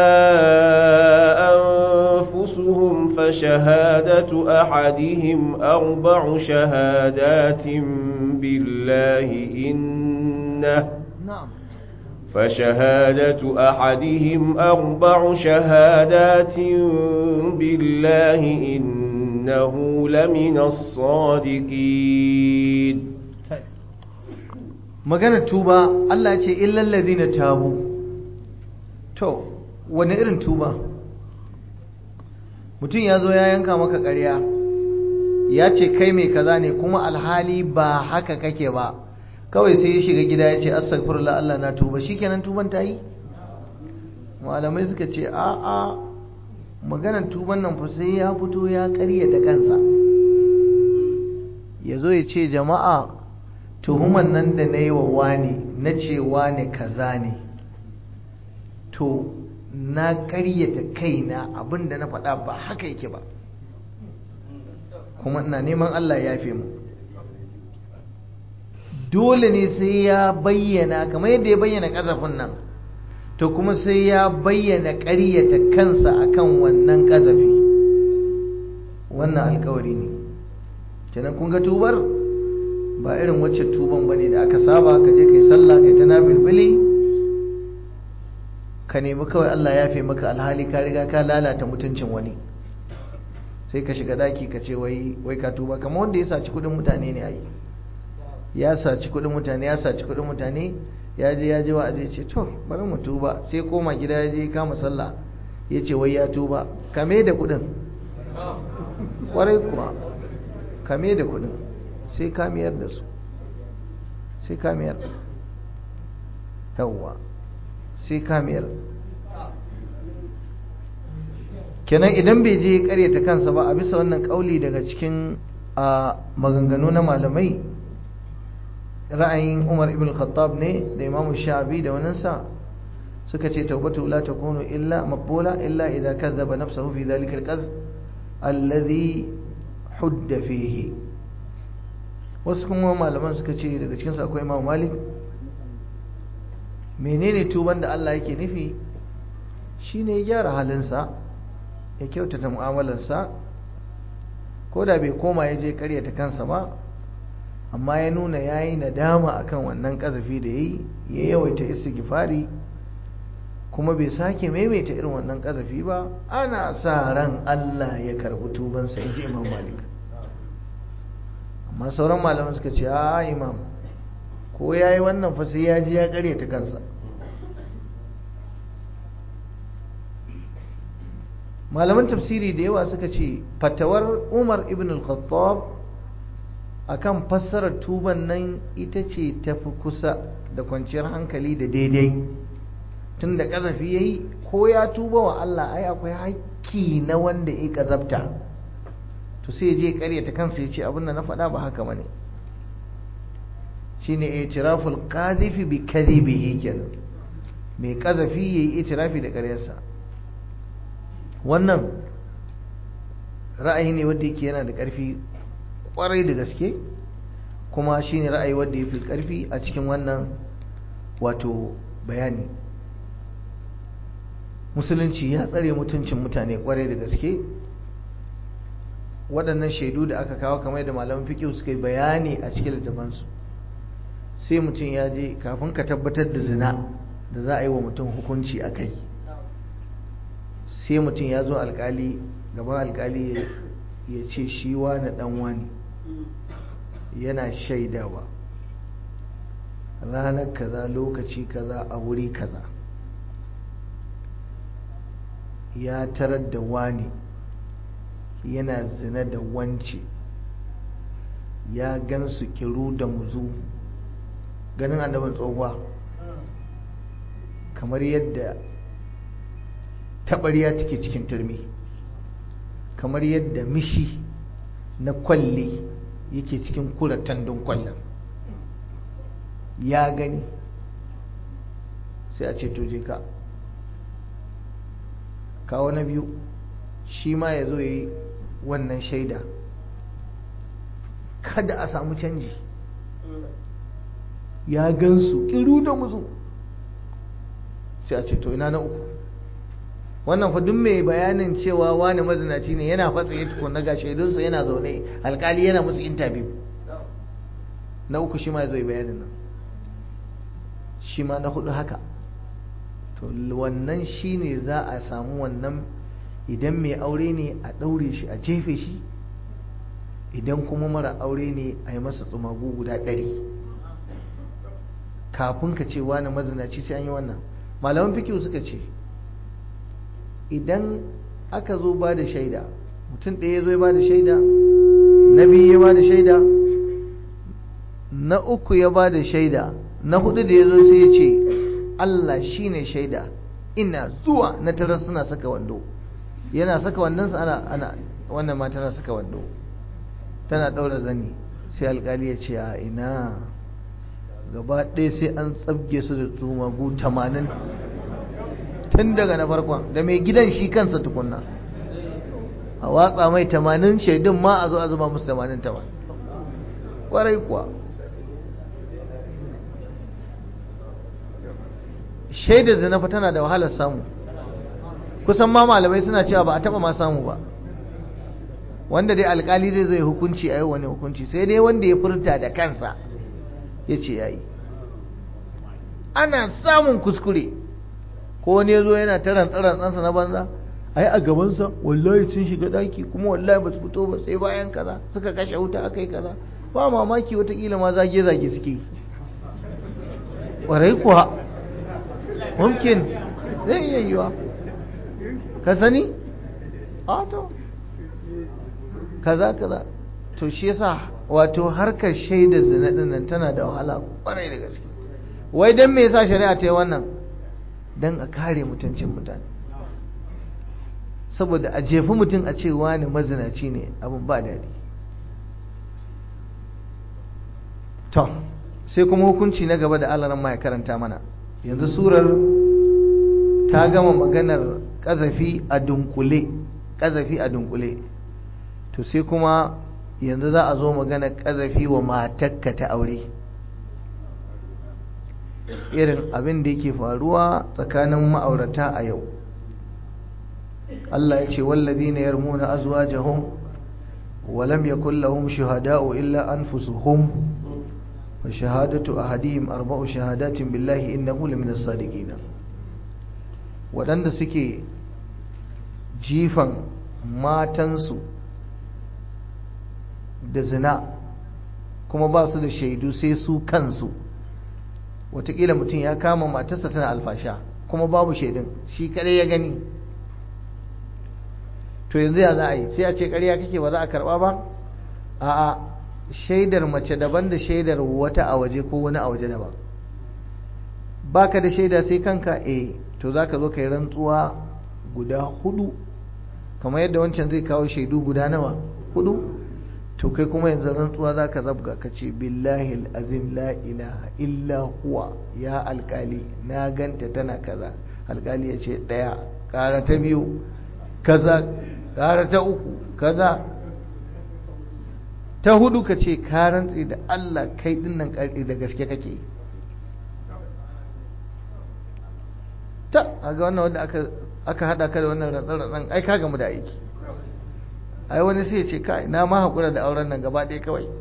أنفسهم فشهادة أحدهم أربع شهادات بالله إنه na'am فشهادة أحدهم أربع شهادات بالله إنه لمن الصادقين maganar tuba Allah ce illal ladina tabu to wani irin tuba mutum ya zo ya yanka maka ƙarya ya ce kai mai kaza ne kuma alhali ba haka kake ba kawai sai ya shiga gida ya ce astaghfirullah Allah na tuba shikenan tuban ta yi malamai suka ce a a maganar tuban nan fa sai ya fito ya ƙaryata kansa ya zo ya ce jama'a tuhuman nan da na yi wa wani na ce wani kaza ne to na ƙaryata kaina abinda na faɗa ba haka yake ba kuma ina neman Allah ya fi mu dole ne sai ya bayyana kamar yadda ya bayyana ƙazafin nan to kuma sai ya bayyana ƙaryata kansa akan wannan ƙazafi wannan alkawari ne kenan kun ga tubar ba irin wacce tuban bane da aka saba ka je kai sallah kai ta nafilbili ka nemi kawai Allah ya fi maka alhali ka riga ka lalata mutuncin wani sai ka shiga daki ka ce wai wai ka tuba kamar wanda ya saci kudin mutane ne ai ya saci kudin mutane ya saci kudin mutane ya je ya je wa'azi ce to bari mu tuba sai koma gida ya je kama sallah ya ce wai ya tuba kame da kudin kwarai kuwa kame da kudin sai kamiyar da su sai kamiyar yawwa sai kamiyar kenan idan bai je karyata kansa ba a bisa wannan kauli daga cikin a maganganu na malamai ra'ayin umar ibn khattab ne da imam sha'abi da waninsa suka ce taubatu la takunu illa maqbula illa idza kadhaba nafsahu fi dhalika al-kadhb alladhi hudda fihi wasu kuma malaman suka ce daga cikinsu akwai imam malik menene tuban da Allah yake nufi shine ya gyara halinsa ya kyautata mu'amalarsa ko da bai koma ya je karyata kansa ba amma ya nuna ya yi nadama akan wannan kazafi da ya yi ya yawaita istighfari kuma bai sake maimaita irin wannan kazafi ba ana sa ran Allah ya karbi tubansa in ji imam malik amma sauran malaman suka ce a imam ko ya yi wannan fa sai ya ji ya kare ta kansa malaman tafsiri da yawa suka ce fatawar umar ibn al-khattab akan fassarar tuban nan ita ce tafi kusa da kwanciyar hankali da daidai tun da ƙazafi ya yi ko ya tuba wa Allah ai akwai haƙƙi na wanda ya ƙazabta to sai je karyata kansa ya ce abin da na faɗa ba haka bane shine itiraful qadhifi bi kadhibihi kenan mai kazafi yayi itirafi da ƙaryarsa wannan ra'ayi ne wanda yake yana da ƙarfi ƙwarai da gaske kuma shine ra'ayi wanda ya fi ƙarfi a cikin wannan wato bayani musulunci ya tsare mutuncin mutane ƙwarai da gaske waɗannan shaidu da aka kawo kamar da malaman fiƙihu suka yi bayani a cikin littafansu sai mutum ya je kafin ka tabbatar da zina da za a yi wa mutum hukunci a kai sai mutum ya zo alkali gaban alkali ya ce shi wani dan wani yana shaidawa ranar kaza lokaci kaza a wuri kaza ya tarar da wani yana zina da wance ya gan su kiru da muzu ganin annabin tsohuwa kamar yadda taɓarya take cikin turmi kamar yadda mishi na kwalle yake cikin kura tandun kwallon ya gani sai a ce je ka kawo na biyu shi ma ya zo yi wannan shaida kada a samu canji ya gansu kiru da muzu sai a ce to ina na uku wannan fa duk mai bayanin cewa wani mazinaci ne yana fatsa ya tukun ga shaidunsa yana zaune alkali yana musu intabiyu na uku shi ma ya zo yi bayanin nan shi ma na hudu haka to wannan shi ne za a samu wannan idan mai aure ne a ɗaure shi a jefe shi idan kuma mara aure ne a yi masa tsumagu guda ɗari kafin ka ce wani mazinaci sai an yi wannan malaman fikiyu suka ce idan aka zo ba da shaida mutum ɗaya ya zo ya ba da shaida na biyu ya ba da shaida na uku ya ba da shaida na hudu da ya zo sai ya ce Allah shi ne shaida ina zuwa na tarar suna saka wando yana saka wandonsa ana ana wannan ma tana saka wando tana ɗaura zani sai alkali ya ce a ina gaba ɗaya sai an tsabge su da tsumagu tamanin tun daga na farkon da mai gidan shi kansa tukunna a watsa mai tamanin shaidun ma a zo a zuba musu tamanin tamanin ƙwarai kuwa shaidar zina fa tana da wahalar samu kusan ma malamai suna cewa ba a taba ma samu ba wanda dai alkali zai zai hukunci a yau wani hukunci sai dai wanda ya furta da kansa ya ce ya yi ana samun kuskure ko wani ya zo yana ta rantsa-rantsansa na banza ai a gabansa wallahi sun shiga daki kuma wallahi ba su fito ba sai bayan kaza suka kashe wuta aka yi kaza ba mamaki watakila ma zage-zage suke ƙwarai kuwa mumkin zai iya yiwa ka sani a to kaza kaza to shi yasa wato harkar shaida zina nan tana da wahala kwarai da gaske wai dan me yasa shari'a ta yi wannan dan a kare mutuncin mutane saboda a jefi mutum a ce wani mazinaci ne abin ba daɗi to sai kuma hukunci na gaba da alaran ma ya karanta mana yanzu surar ta gama maganar ƙazafi a dunkule ƙazafi a dunkule to sai kuma yanzu za a zo maganar ƙazafi wa matakka ta aure irin abin da yake faruwa tsakanin ma'aurata a yau Allah ya ce wallazina yarmuna azwajahum wa lam yakul lahum shuhada'u illa anfusuhum wa shahadatu ahadihim arba'u shahadatin billahi innahu lamina sadiqina wadanda suke jifan matansu da zina kuma ba su da shaidu sai su kansu watakila mutum ya kama matarsa tana alfasha kuma babu shaidun shi kadai ya gani to yanzu ya za a yi sai a ce ƙarya kake ba za a karɓa ba a'a shaidar mace daban da shaidar wata a waje ko wani a waje daban baka da shaida sai kanka eh to za ka zo ka yi rantsuwa guda hudu kamar yadda wancan zai kawo shaidu guda nawa hudu to kai kuma yanzu rantsuwa za ka zabga ka ce billahi azim la ilaha illa huwa ya alkali na ganta tana kaza alkali ya ce ɗaya ƙara ta biyu kaza ƙara ta uku kaza ta hudu ka ce ka rantse da Allah kai dinnan ƙarfi da gaske kake ta a ga wannan wanda aka haɗa ka da wannan rantsar-rantsar ai ka gamu da aiki ai wani sai ya ce kai na ma haƙura da auren nan gaba ɗaya kawai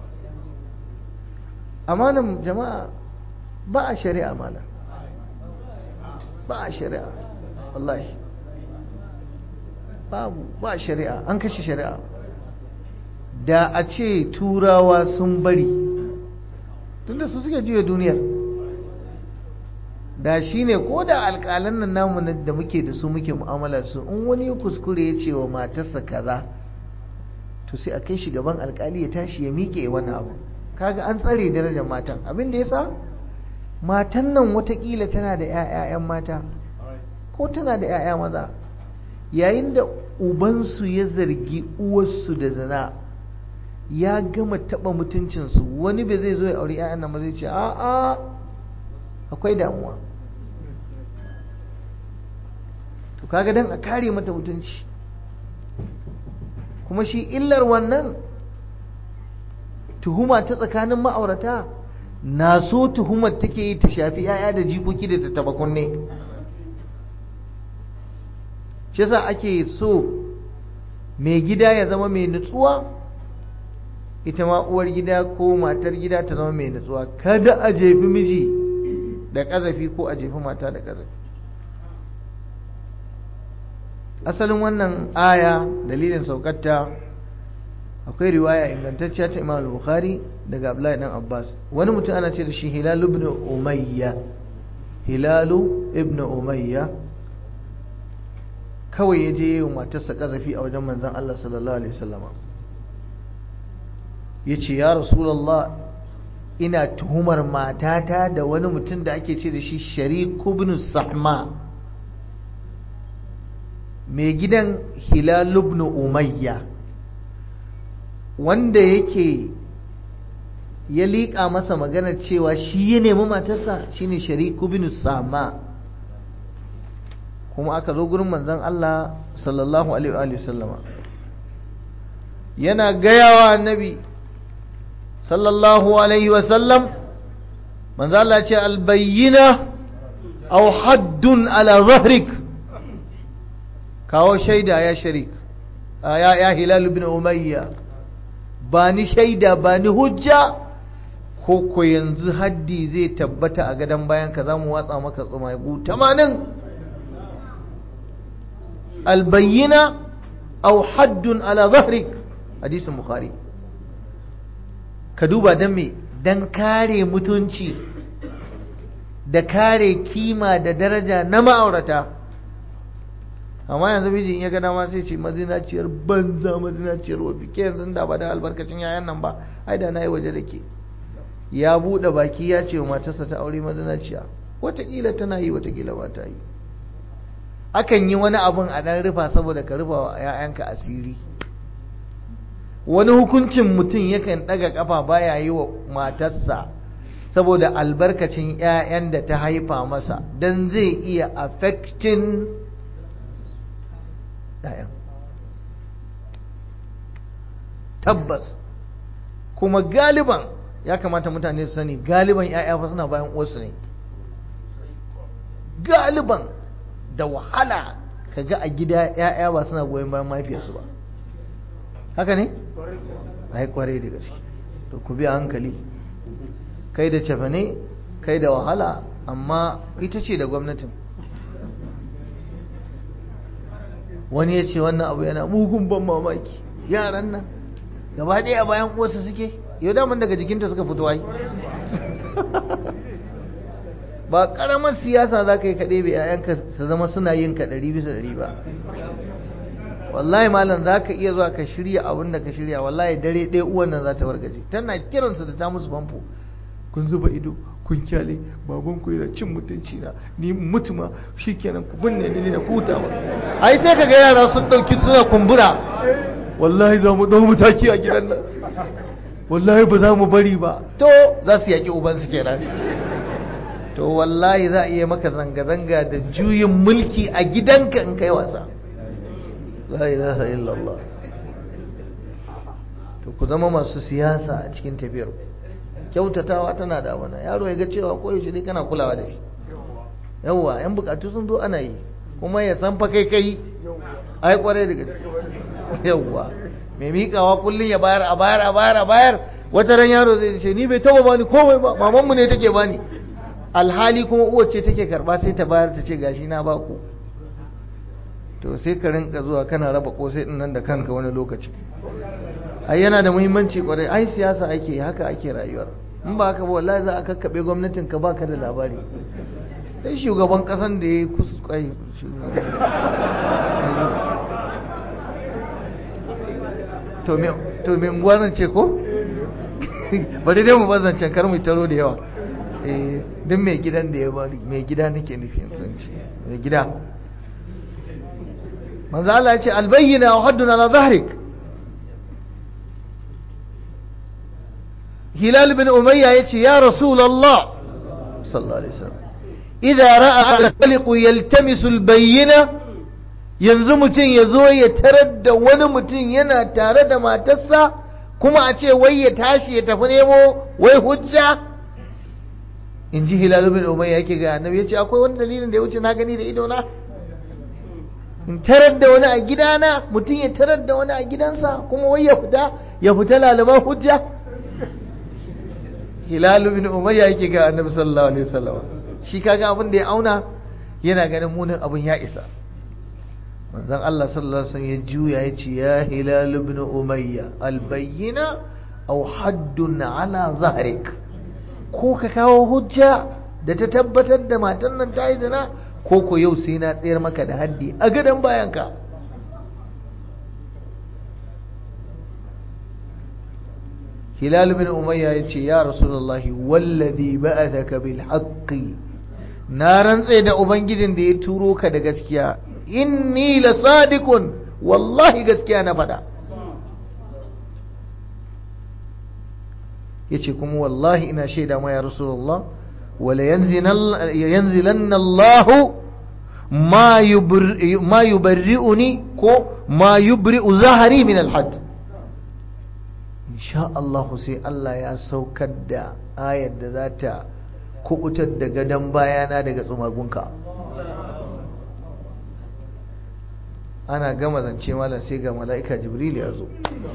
amanan jama'a ba a shari'a mana ba a shari'a wallahi babu ba shari'a an kashe shari'a da a ce turawa sun bari tunda su suke juya duniyar da shi ne ko da alƙalan nan namu da muke da su muke mu'amalar su in wani ya kuskure ya ce wa matarsa kaza to sai a kai shi gaban alƙali ya tashi ya miƙe wani abu kaga an tsare darajar matan abin da yasa matan nan watakila tana da 'ya'yan mata ko tana da 'ya'ya maza yayin da ubansu ya zargi uwarsu da zina ya gama taɓa mutuncinsu wani bai zai zo ya auri 'ya'yan nan ba zai ce a'a akwai damuwa to kaga dan a kare mata mutunci kuma shi illar wannan tuhuma ta tsakanin ma'aurata na so tuhumar take yi ta shafi 'ya'ya da jikoki da ta taba kunne shi yasa ake so mai gida ya zama mai nutsuwa ita ma uwar gida ko matar gida ta zama mai nutsuwa kada a jefi miji da ƙazafi ko a jefi mata da ƙazafi asalin wannan aya dalilin saukarta akwai riwaya ingantacciya ta imam bukhari daga abdullahi dan abbas wani mutum ana ce da shi hilalu ibn umayya hilalu ibn umayya kawai ya je yi wa matarsa ƙazafi a wajen manzan allah sallallahu alaihi wasallama ya ce ya rasulallah ina tuhumar matata da wani mutum da ake ce da shi shariku ibn sahma mai gidan hilal ibn umayya wanda yake ya liƙa masa magana cewa shi ya nemi matarsa shine shariku ibn sahma kuma aka zo gurin manzon Allah sallallahu alaihi wa sallama yana gayawa annabi sallallahu alaihi wasallam manzo Allah ce albayyina aw haddun ala zahrik kawo shaida ya sharik ya ya hilal ibn umayya ba ni shaida ba ni hujja ko ko yanzu haddi zai tabbata a gadon bayan ka zamu watsa maka tsumagu 80 albayyina aw haddun ala zahrik hadisin bukhari ka duba don me don kare mutunci da kare kima da daraja na ma'aurata amma yanzu miji ya gada ma sai ce mazinaciyar banza mazinaciyar wafi ke yanzu da ba da albarkacin yayan nan ba ai da na yi waje da ke ya buɗe baki ya ce wa matarsa ta aure mazinaciya watakila tana yi watakila ba ta yi akan yi wani abun a ɗan rufa saboda ka rufa wa 'ya'yanka asiri wani hukuncin mutum yakan ɗaga ƙafa baya yi wa matarsa saboda albarkacin 'ya'yan da ta haifa masa don zai iya affecting ‘ya'yan tabbas kuma galiban ya kamata mutane su sani galiban 'ya'ya fa suna bayan uwarsu ne galiban da wahala ka ga a gida 'ya'ya ba suna goyon bayan mahaifiyarsu ba haka ne? ai kwarai da gaske to ku bi hankali kai da cefane kai da wahala amma ita ce da gwamnatin wani ya ce wannan abu yana mugun ban mamaki yaran nan gaba ɗaya bayan uwarsa suke yau daman daga jikinta suka fito ai ba ƙaramar siyasa za ka yi kaɗe bai 'ya'yanka su zama suna yin ka ɗari bisa ɗari ba wallahi malam za ka iya zuwa ka shirya abin da ka shirya wallahi dare ɗaya uwan nan za ta wargaje tana kiransu da ta musu famfo kun zuba ido kun kyale baban ku yana cin mutunci na ni mutuma shikenan ku binne ni na huta ba ai sai ka ga yara sun ɗauki suna kumbura wallahi za mu ɗau mataki a gidan nan wallahi ba za mu bari ba to za su yaƙi ubansu kenan to wallahi za a iya maka zanga-zanga da juyin mulki a gidanka in kai wasa la ilaha illallah to ku zama masu siyasa a cikin tafiyar kyautatawa tana da wani yaro ya ga cewa ko yaushe dai kana kulawa da shi yawwa yan bukatu sun zo ana yi kuma ya san fa kai kai ai kwarai da gaske yawwa mai miƙawa kullum ya bayar a bayar a bayar a bayar wata ran yaro zai ce ni bai taba bani komai ba mamanmu ne take bani alhali kuma uwar ce take karba sai ta bayar ta ce gashi na baku to sai ka rinka zuwa kana raba kosai din nan da kanka wani lokaci ai yana da muhimmanci kwarai ai siyasa ake haka ake rayuwar in ba haka ba wallahi za a kakkabe gwamnatin ka baka da labari sai shugaban kasan da ya kuskai to me to me unguwa zan ce ko bari dai mu bazance kar mu taro da yawa eh duk mai gidan da ya bari mai gida nake nufi sun ce mai gida manzo Allah ya ce albayyina wa hadduna ala zahrik hilal bin umayya yace ya rasulullah sallallahu alaihi wasallam idza ra'a al-khaliq yaltamisu al-bayyina yanzu mutum ya zo ya tarar da wani mutum yana tare da matarsa kuma a ce wai ya tashi ya tafi nemo wai hujja in ji hilal bin umayya yake ga annabi yace akwai wani dalilin da ya wuce na gani da ido na in tarar da wani a gidana mutum ya tarar da wani a gidansa kuma wai ya fita ya fita lalaban hujja hilal bin umayya yake ga annabi sallallahu alaihi wasallam shi kaga abin da ya auna yana ganin munin abin ya isa manzon Allah sallallahu alaihi wasallam ya juya ya ce ya hilal ibn umayya albayyina aw haddun ala zahrik ko ka kawo hujja da ta tabbatar da matan nan ta yi zina ko ko yau sai na tsayar maka da haddi a gadon bayanka hilal bin umayya ya ce ya rasulullahi wallazi ba'athaka bil haqqi na rantse da ubangijin da ya turo ka da gaskiya inni la sadiqun wallahi gaskiya na faɗa yace kuma wallahi ina shaida ma ya rasulullah wala yanzilanna Allah ma ma yubarri'uni ko ma yubri'u zahari min al-hadd insha Allah sai Allah ya saukar da ayar da za ta kubutar da gadon bayana daga tsumagunka ana gama zance malam sai ga mala'ika jibril ya zo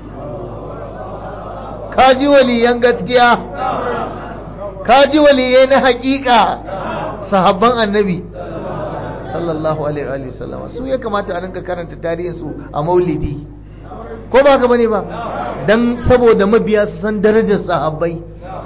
kaji waliyan gaskiya kaji waliyai na hakika sahabban annabi sallallahu alaihi wa sallam su ya kamata a rinka karanta tarihinsu a maulidi ko ba ka bane ba dan saboda mabiya su san darajar sahabbai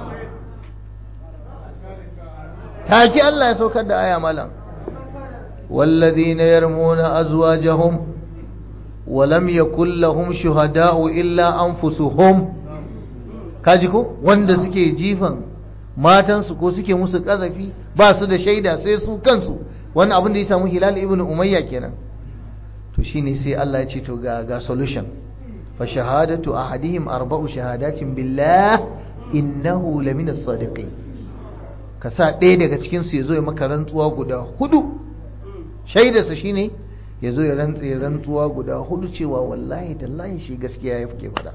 take Allah ya saukar da aya malam والذين يرمون أزواجهم ولم يكن لهم شهداء إلا أنفسهم كاجيكو wanda suke jifan matansu ko suke musu kazafi ba su da shaida sai su kansu wannan abin da ya samu hilal ibn umayya kenan to shine sai Allah ya ce to ga ga solution fa shahadatu ahadihim arba'u shahadatin billah innahu lamina sadiqin ka sa ɗaya daga cikin su yazo ya maka rantsuwa guda hudu shaidarsa shine ya zo ya rantse rantsuwa guda hudu cewa wallahi tallahi shi gaskiya ya fi fada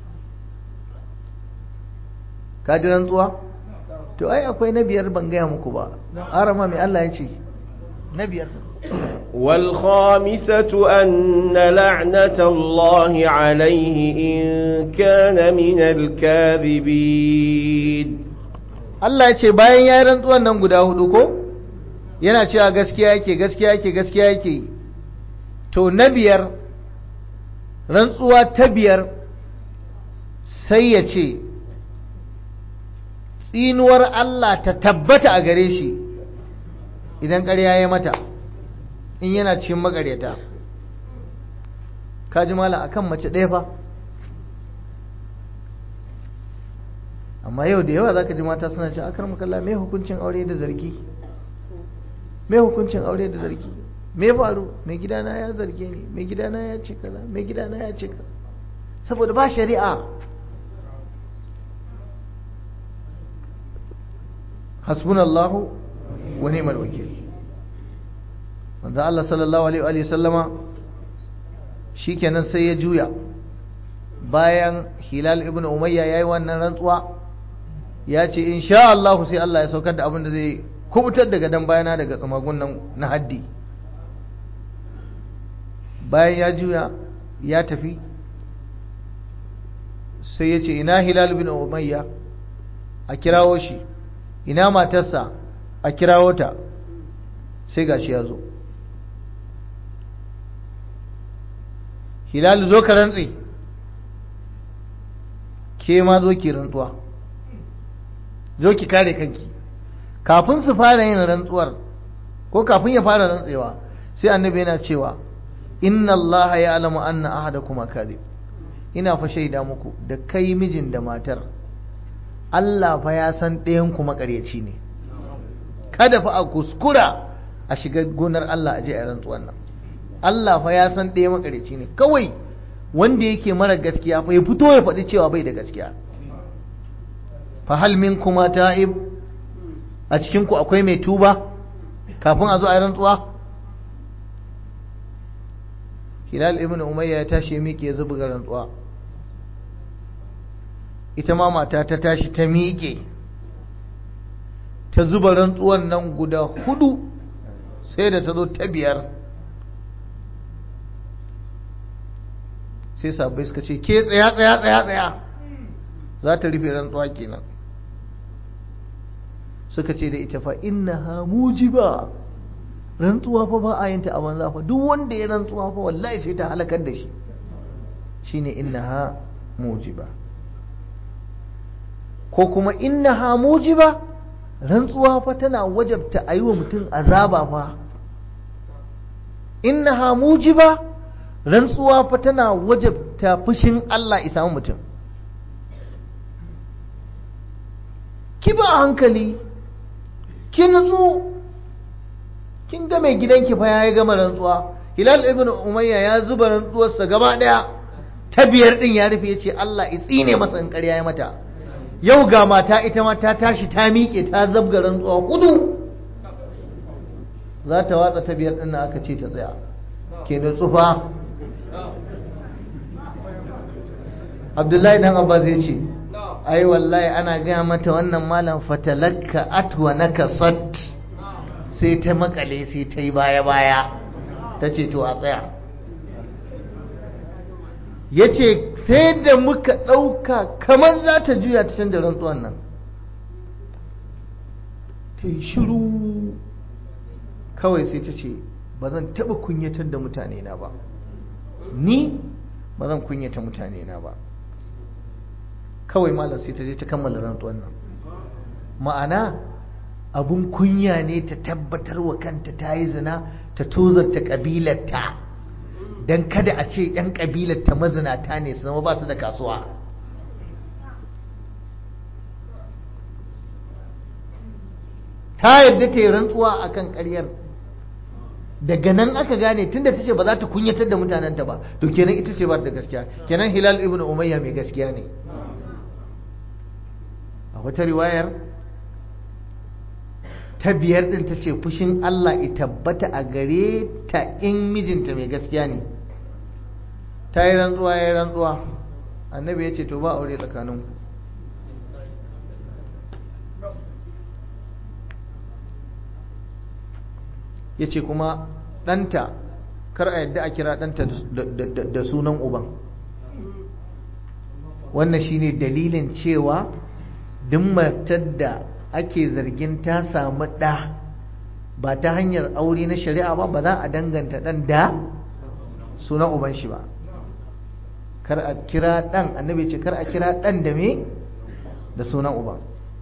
ka ji rantsuwa to ai akwai na biyar ban gaya muku ba arama mai Allah ya ce na biyar والخامسة أن لعنة الله عليه إن كان من الكاذبين Allah ya ce bayan ya yi rantsuwan nan guda hudu ko yana cewa gaskiya yake gaskiya yake gaskiya yake to na biyar rantsuwa ta biyar sai ya ce tsinuwar Allah ta tabbata a gare shi idan ƙarya ya mata in yana cikin makaryata kaji mala akan mace ɗaya fa amma yau da yawa za ka ji mata suna ce akar makalla mai hukuncin aure da zargi mai hukuncin aure da zargi me faru mai gidana ya zarge ni mai gidana ya ce kaza mai gidana ya ce kaza saboda ba shari'a hasbunallahu wa ni'mal wakil manzo Allah sallallahu alaihi wa sallama shikenan sai ya juya bayan Hilal ibn Umayya yayi wannan rantsuwa ya ce insha Allah sai Allah ya saukar da abin da zai kubutar daga dan bayana daga tsamagun nan na haddi bayan ya juya ya tafi sai ya ce ina hilal bin umayya a kirawo shi ina matarsa a kirawo ta sai gashi ya zo hilal zo ka rantse ke ma zo ki rantsuwa zo ki kare kanki kafin su fara yin rantsuwar ko kafin ya fara rantsewa sai annabi yana cewa inna Allah ya alamu anna ahadakum kadhib ina fa shaida muku da kai mijin da matar Allah fa ya san ɗayan ku makaryaci ne kada fa a kuskura a shiga gonar Allah a je a rantsuwan nan Allah fa ya san ɗaya makaryaci ne kawai wanda yake mara gaskiya fa ya fito ya faɗi cewa bai da gaskiya fa hal kuma ta'ib a cikin ku akwai mai tuba kafin a zo a rantsuwa Hilal ibn Umayya ya tashi miƙe ya zuba rantsuwa ita ma mata ta tashi ta miƙe ta zuba rantsuwan nan guda hudu sai da ta zo ta biyar sai sabbai suka ce ke tsaya tsaya tsaya tsaya za ta rufe rantsuwa kenan suka ce da ita fa innaha mujiba rantsuwa fa ba a yinta a banza fa duk wanda ya rantsuwa fa wallahi sai ta halakar da shi shine innaha mujiba ko kuma innaha mujiba rantsuwa fa tana wajabta a yi wa mutum azaba fa innaha mujiba rantsuwa fa tana wajabta fushin Allah isa mutum ki ba hankali ki nutsu kin ga mai gidanki fa yayi gama rantsuwa Hilal ibn Umayya ya zuba rantsuwarsa gaba daya ta biyar din ya rufe yace Allah ya tsine masa in ƙarya ya mata yau ga mata ita ma ta tashi ta miƙe ta zabga rantsuwa kudu za ta watsa ta biyar din aka ce ta tsaya ke nutsu fa Abdullahi dan Abbas ya ce ai wallahi ana gaya mata wannan malam fatalakka atwa nakasat sai ta makale sai ta yi baya-baya ta ce to a tsaya ya ce sai da muka ɗauka kamar za ta juya ta canza rantsuwan nan ta yi shiru kawai sai ta ce ba zan taɓa kunyatar da mutane na ba ni ba zan kunyata mutane na ba kawai malam sai ta je ta kammala rantsuwan nan ma'ana abun kunya ne ta tabbatar wa kanta ta yi zina ta tozarta ƙabilarta don kada a ce 'yan ƙabilarta mazinata ne su zama ba su da kasuwa ta yadda ta yi rantsuwa a kan ƙaryar daga nan aka gane tunda ta ce ba za ta kunyatar da mutanenta ba to kenan ita ce ba da gaskiya kenan hilal ibn umayya mai gaskiya ne a wata riwayar ta biyar din ta ce fushin Allah ya tabbata a gare ta in mijinta mai gaskiya ne ta yi rantsuwa ya yi rantsuwa annabi ya ce to ba aure tsakaninku ya ce kuma ɗanta kar a yadda a kira ɗanta da sunan uban wannan shine dalilin cewa duk matar da ake zargin ta samu ɗa ba ta hanyar aure na shari'a ba ba za a danganta ɗan da sunan uban shi ba kar a kira ɗan annabi ce kar a kira ɗan da me da sunan uban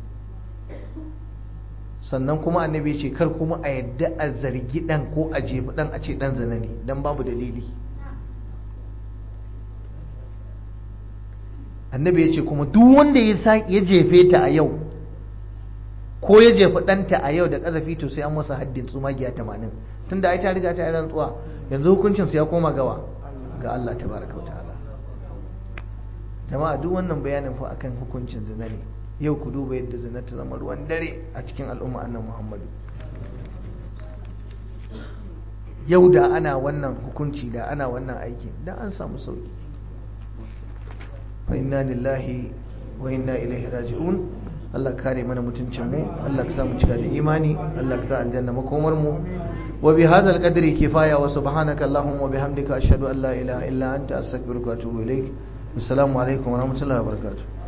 sannan kuma annabi ce kar kuma a yadda a zargi ɗan ko a jefi ɗan a ce ɗan zina ne don babu dalili annabi ya ce kuma duk wanda ya jefe ta a yau ko ya jefi ɗanta a yau da ƙazafi to sai an masa haddin tsumagiya tamanin tunda ai ta riga ta yi rantsuwa yanzu hukuncinsu ya koma gawa ga Allah tabaraka wa ta'ala jama'a duk wannan bayanin fa akan hukuncin zina ne yau ku duba yadda zina ta zama ruwan dare a cikin al'umma annan muhammadu yau da ana wannan hukunci da ana wannan aiki da an samu sauki fa inna lillahi wa inna ilaihi raji'un Allah kare mana mutuncin mu Allah ka sa mu cika da imani Allah ka sa aljanna makomar mu wa bi hadzal qadri kifaya wa subhanaka allahumma wa bihamdika ashhadu an la ilaha illa anta astaghfiruka wa atubu ilaik assalamu alaikum wa rahmatullahi wa barakatuh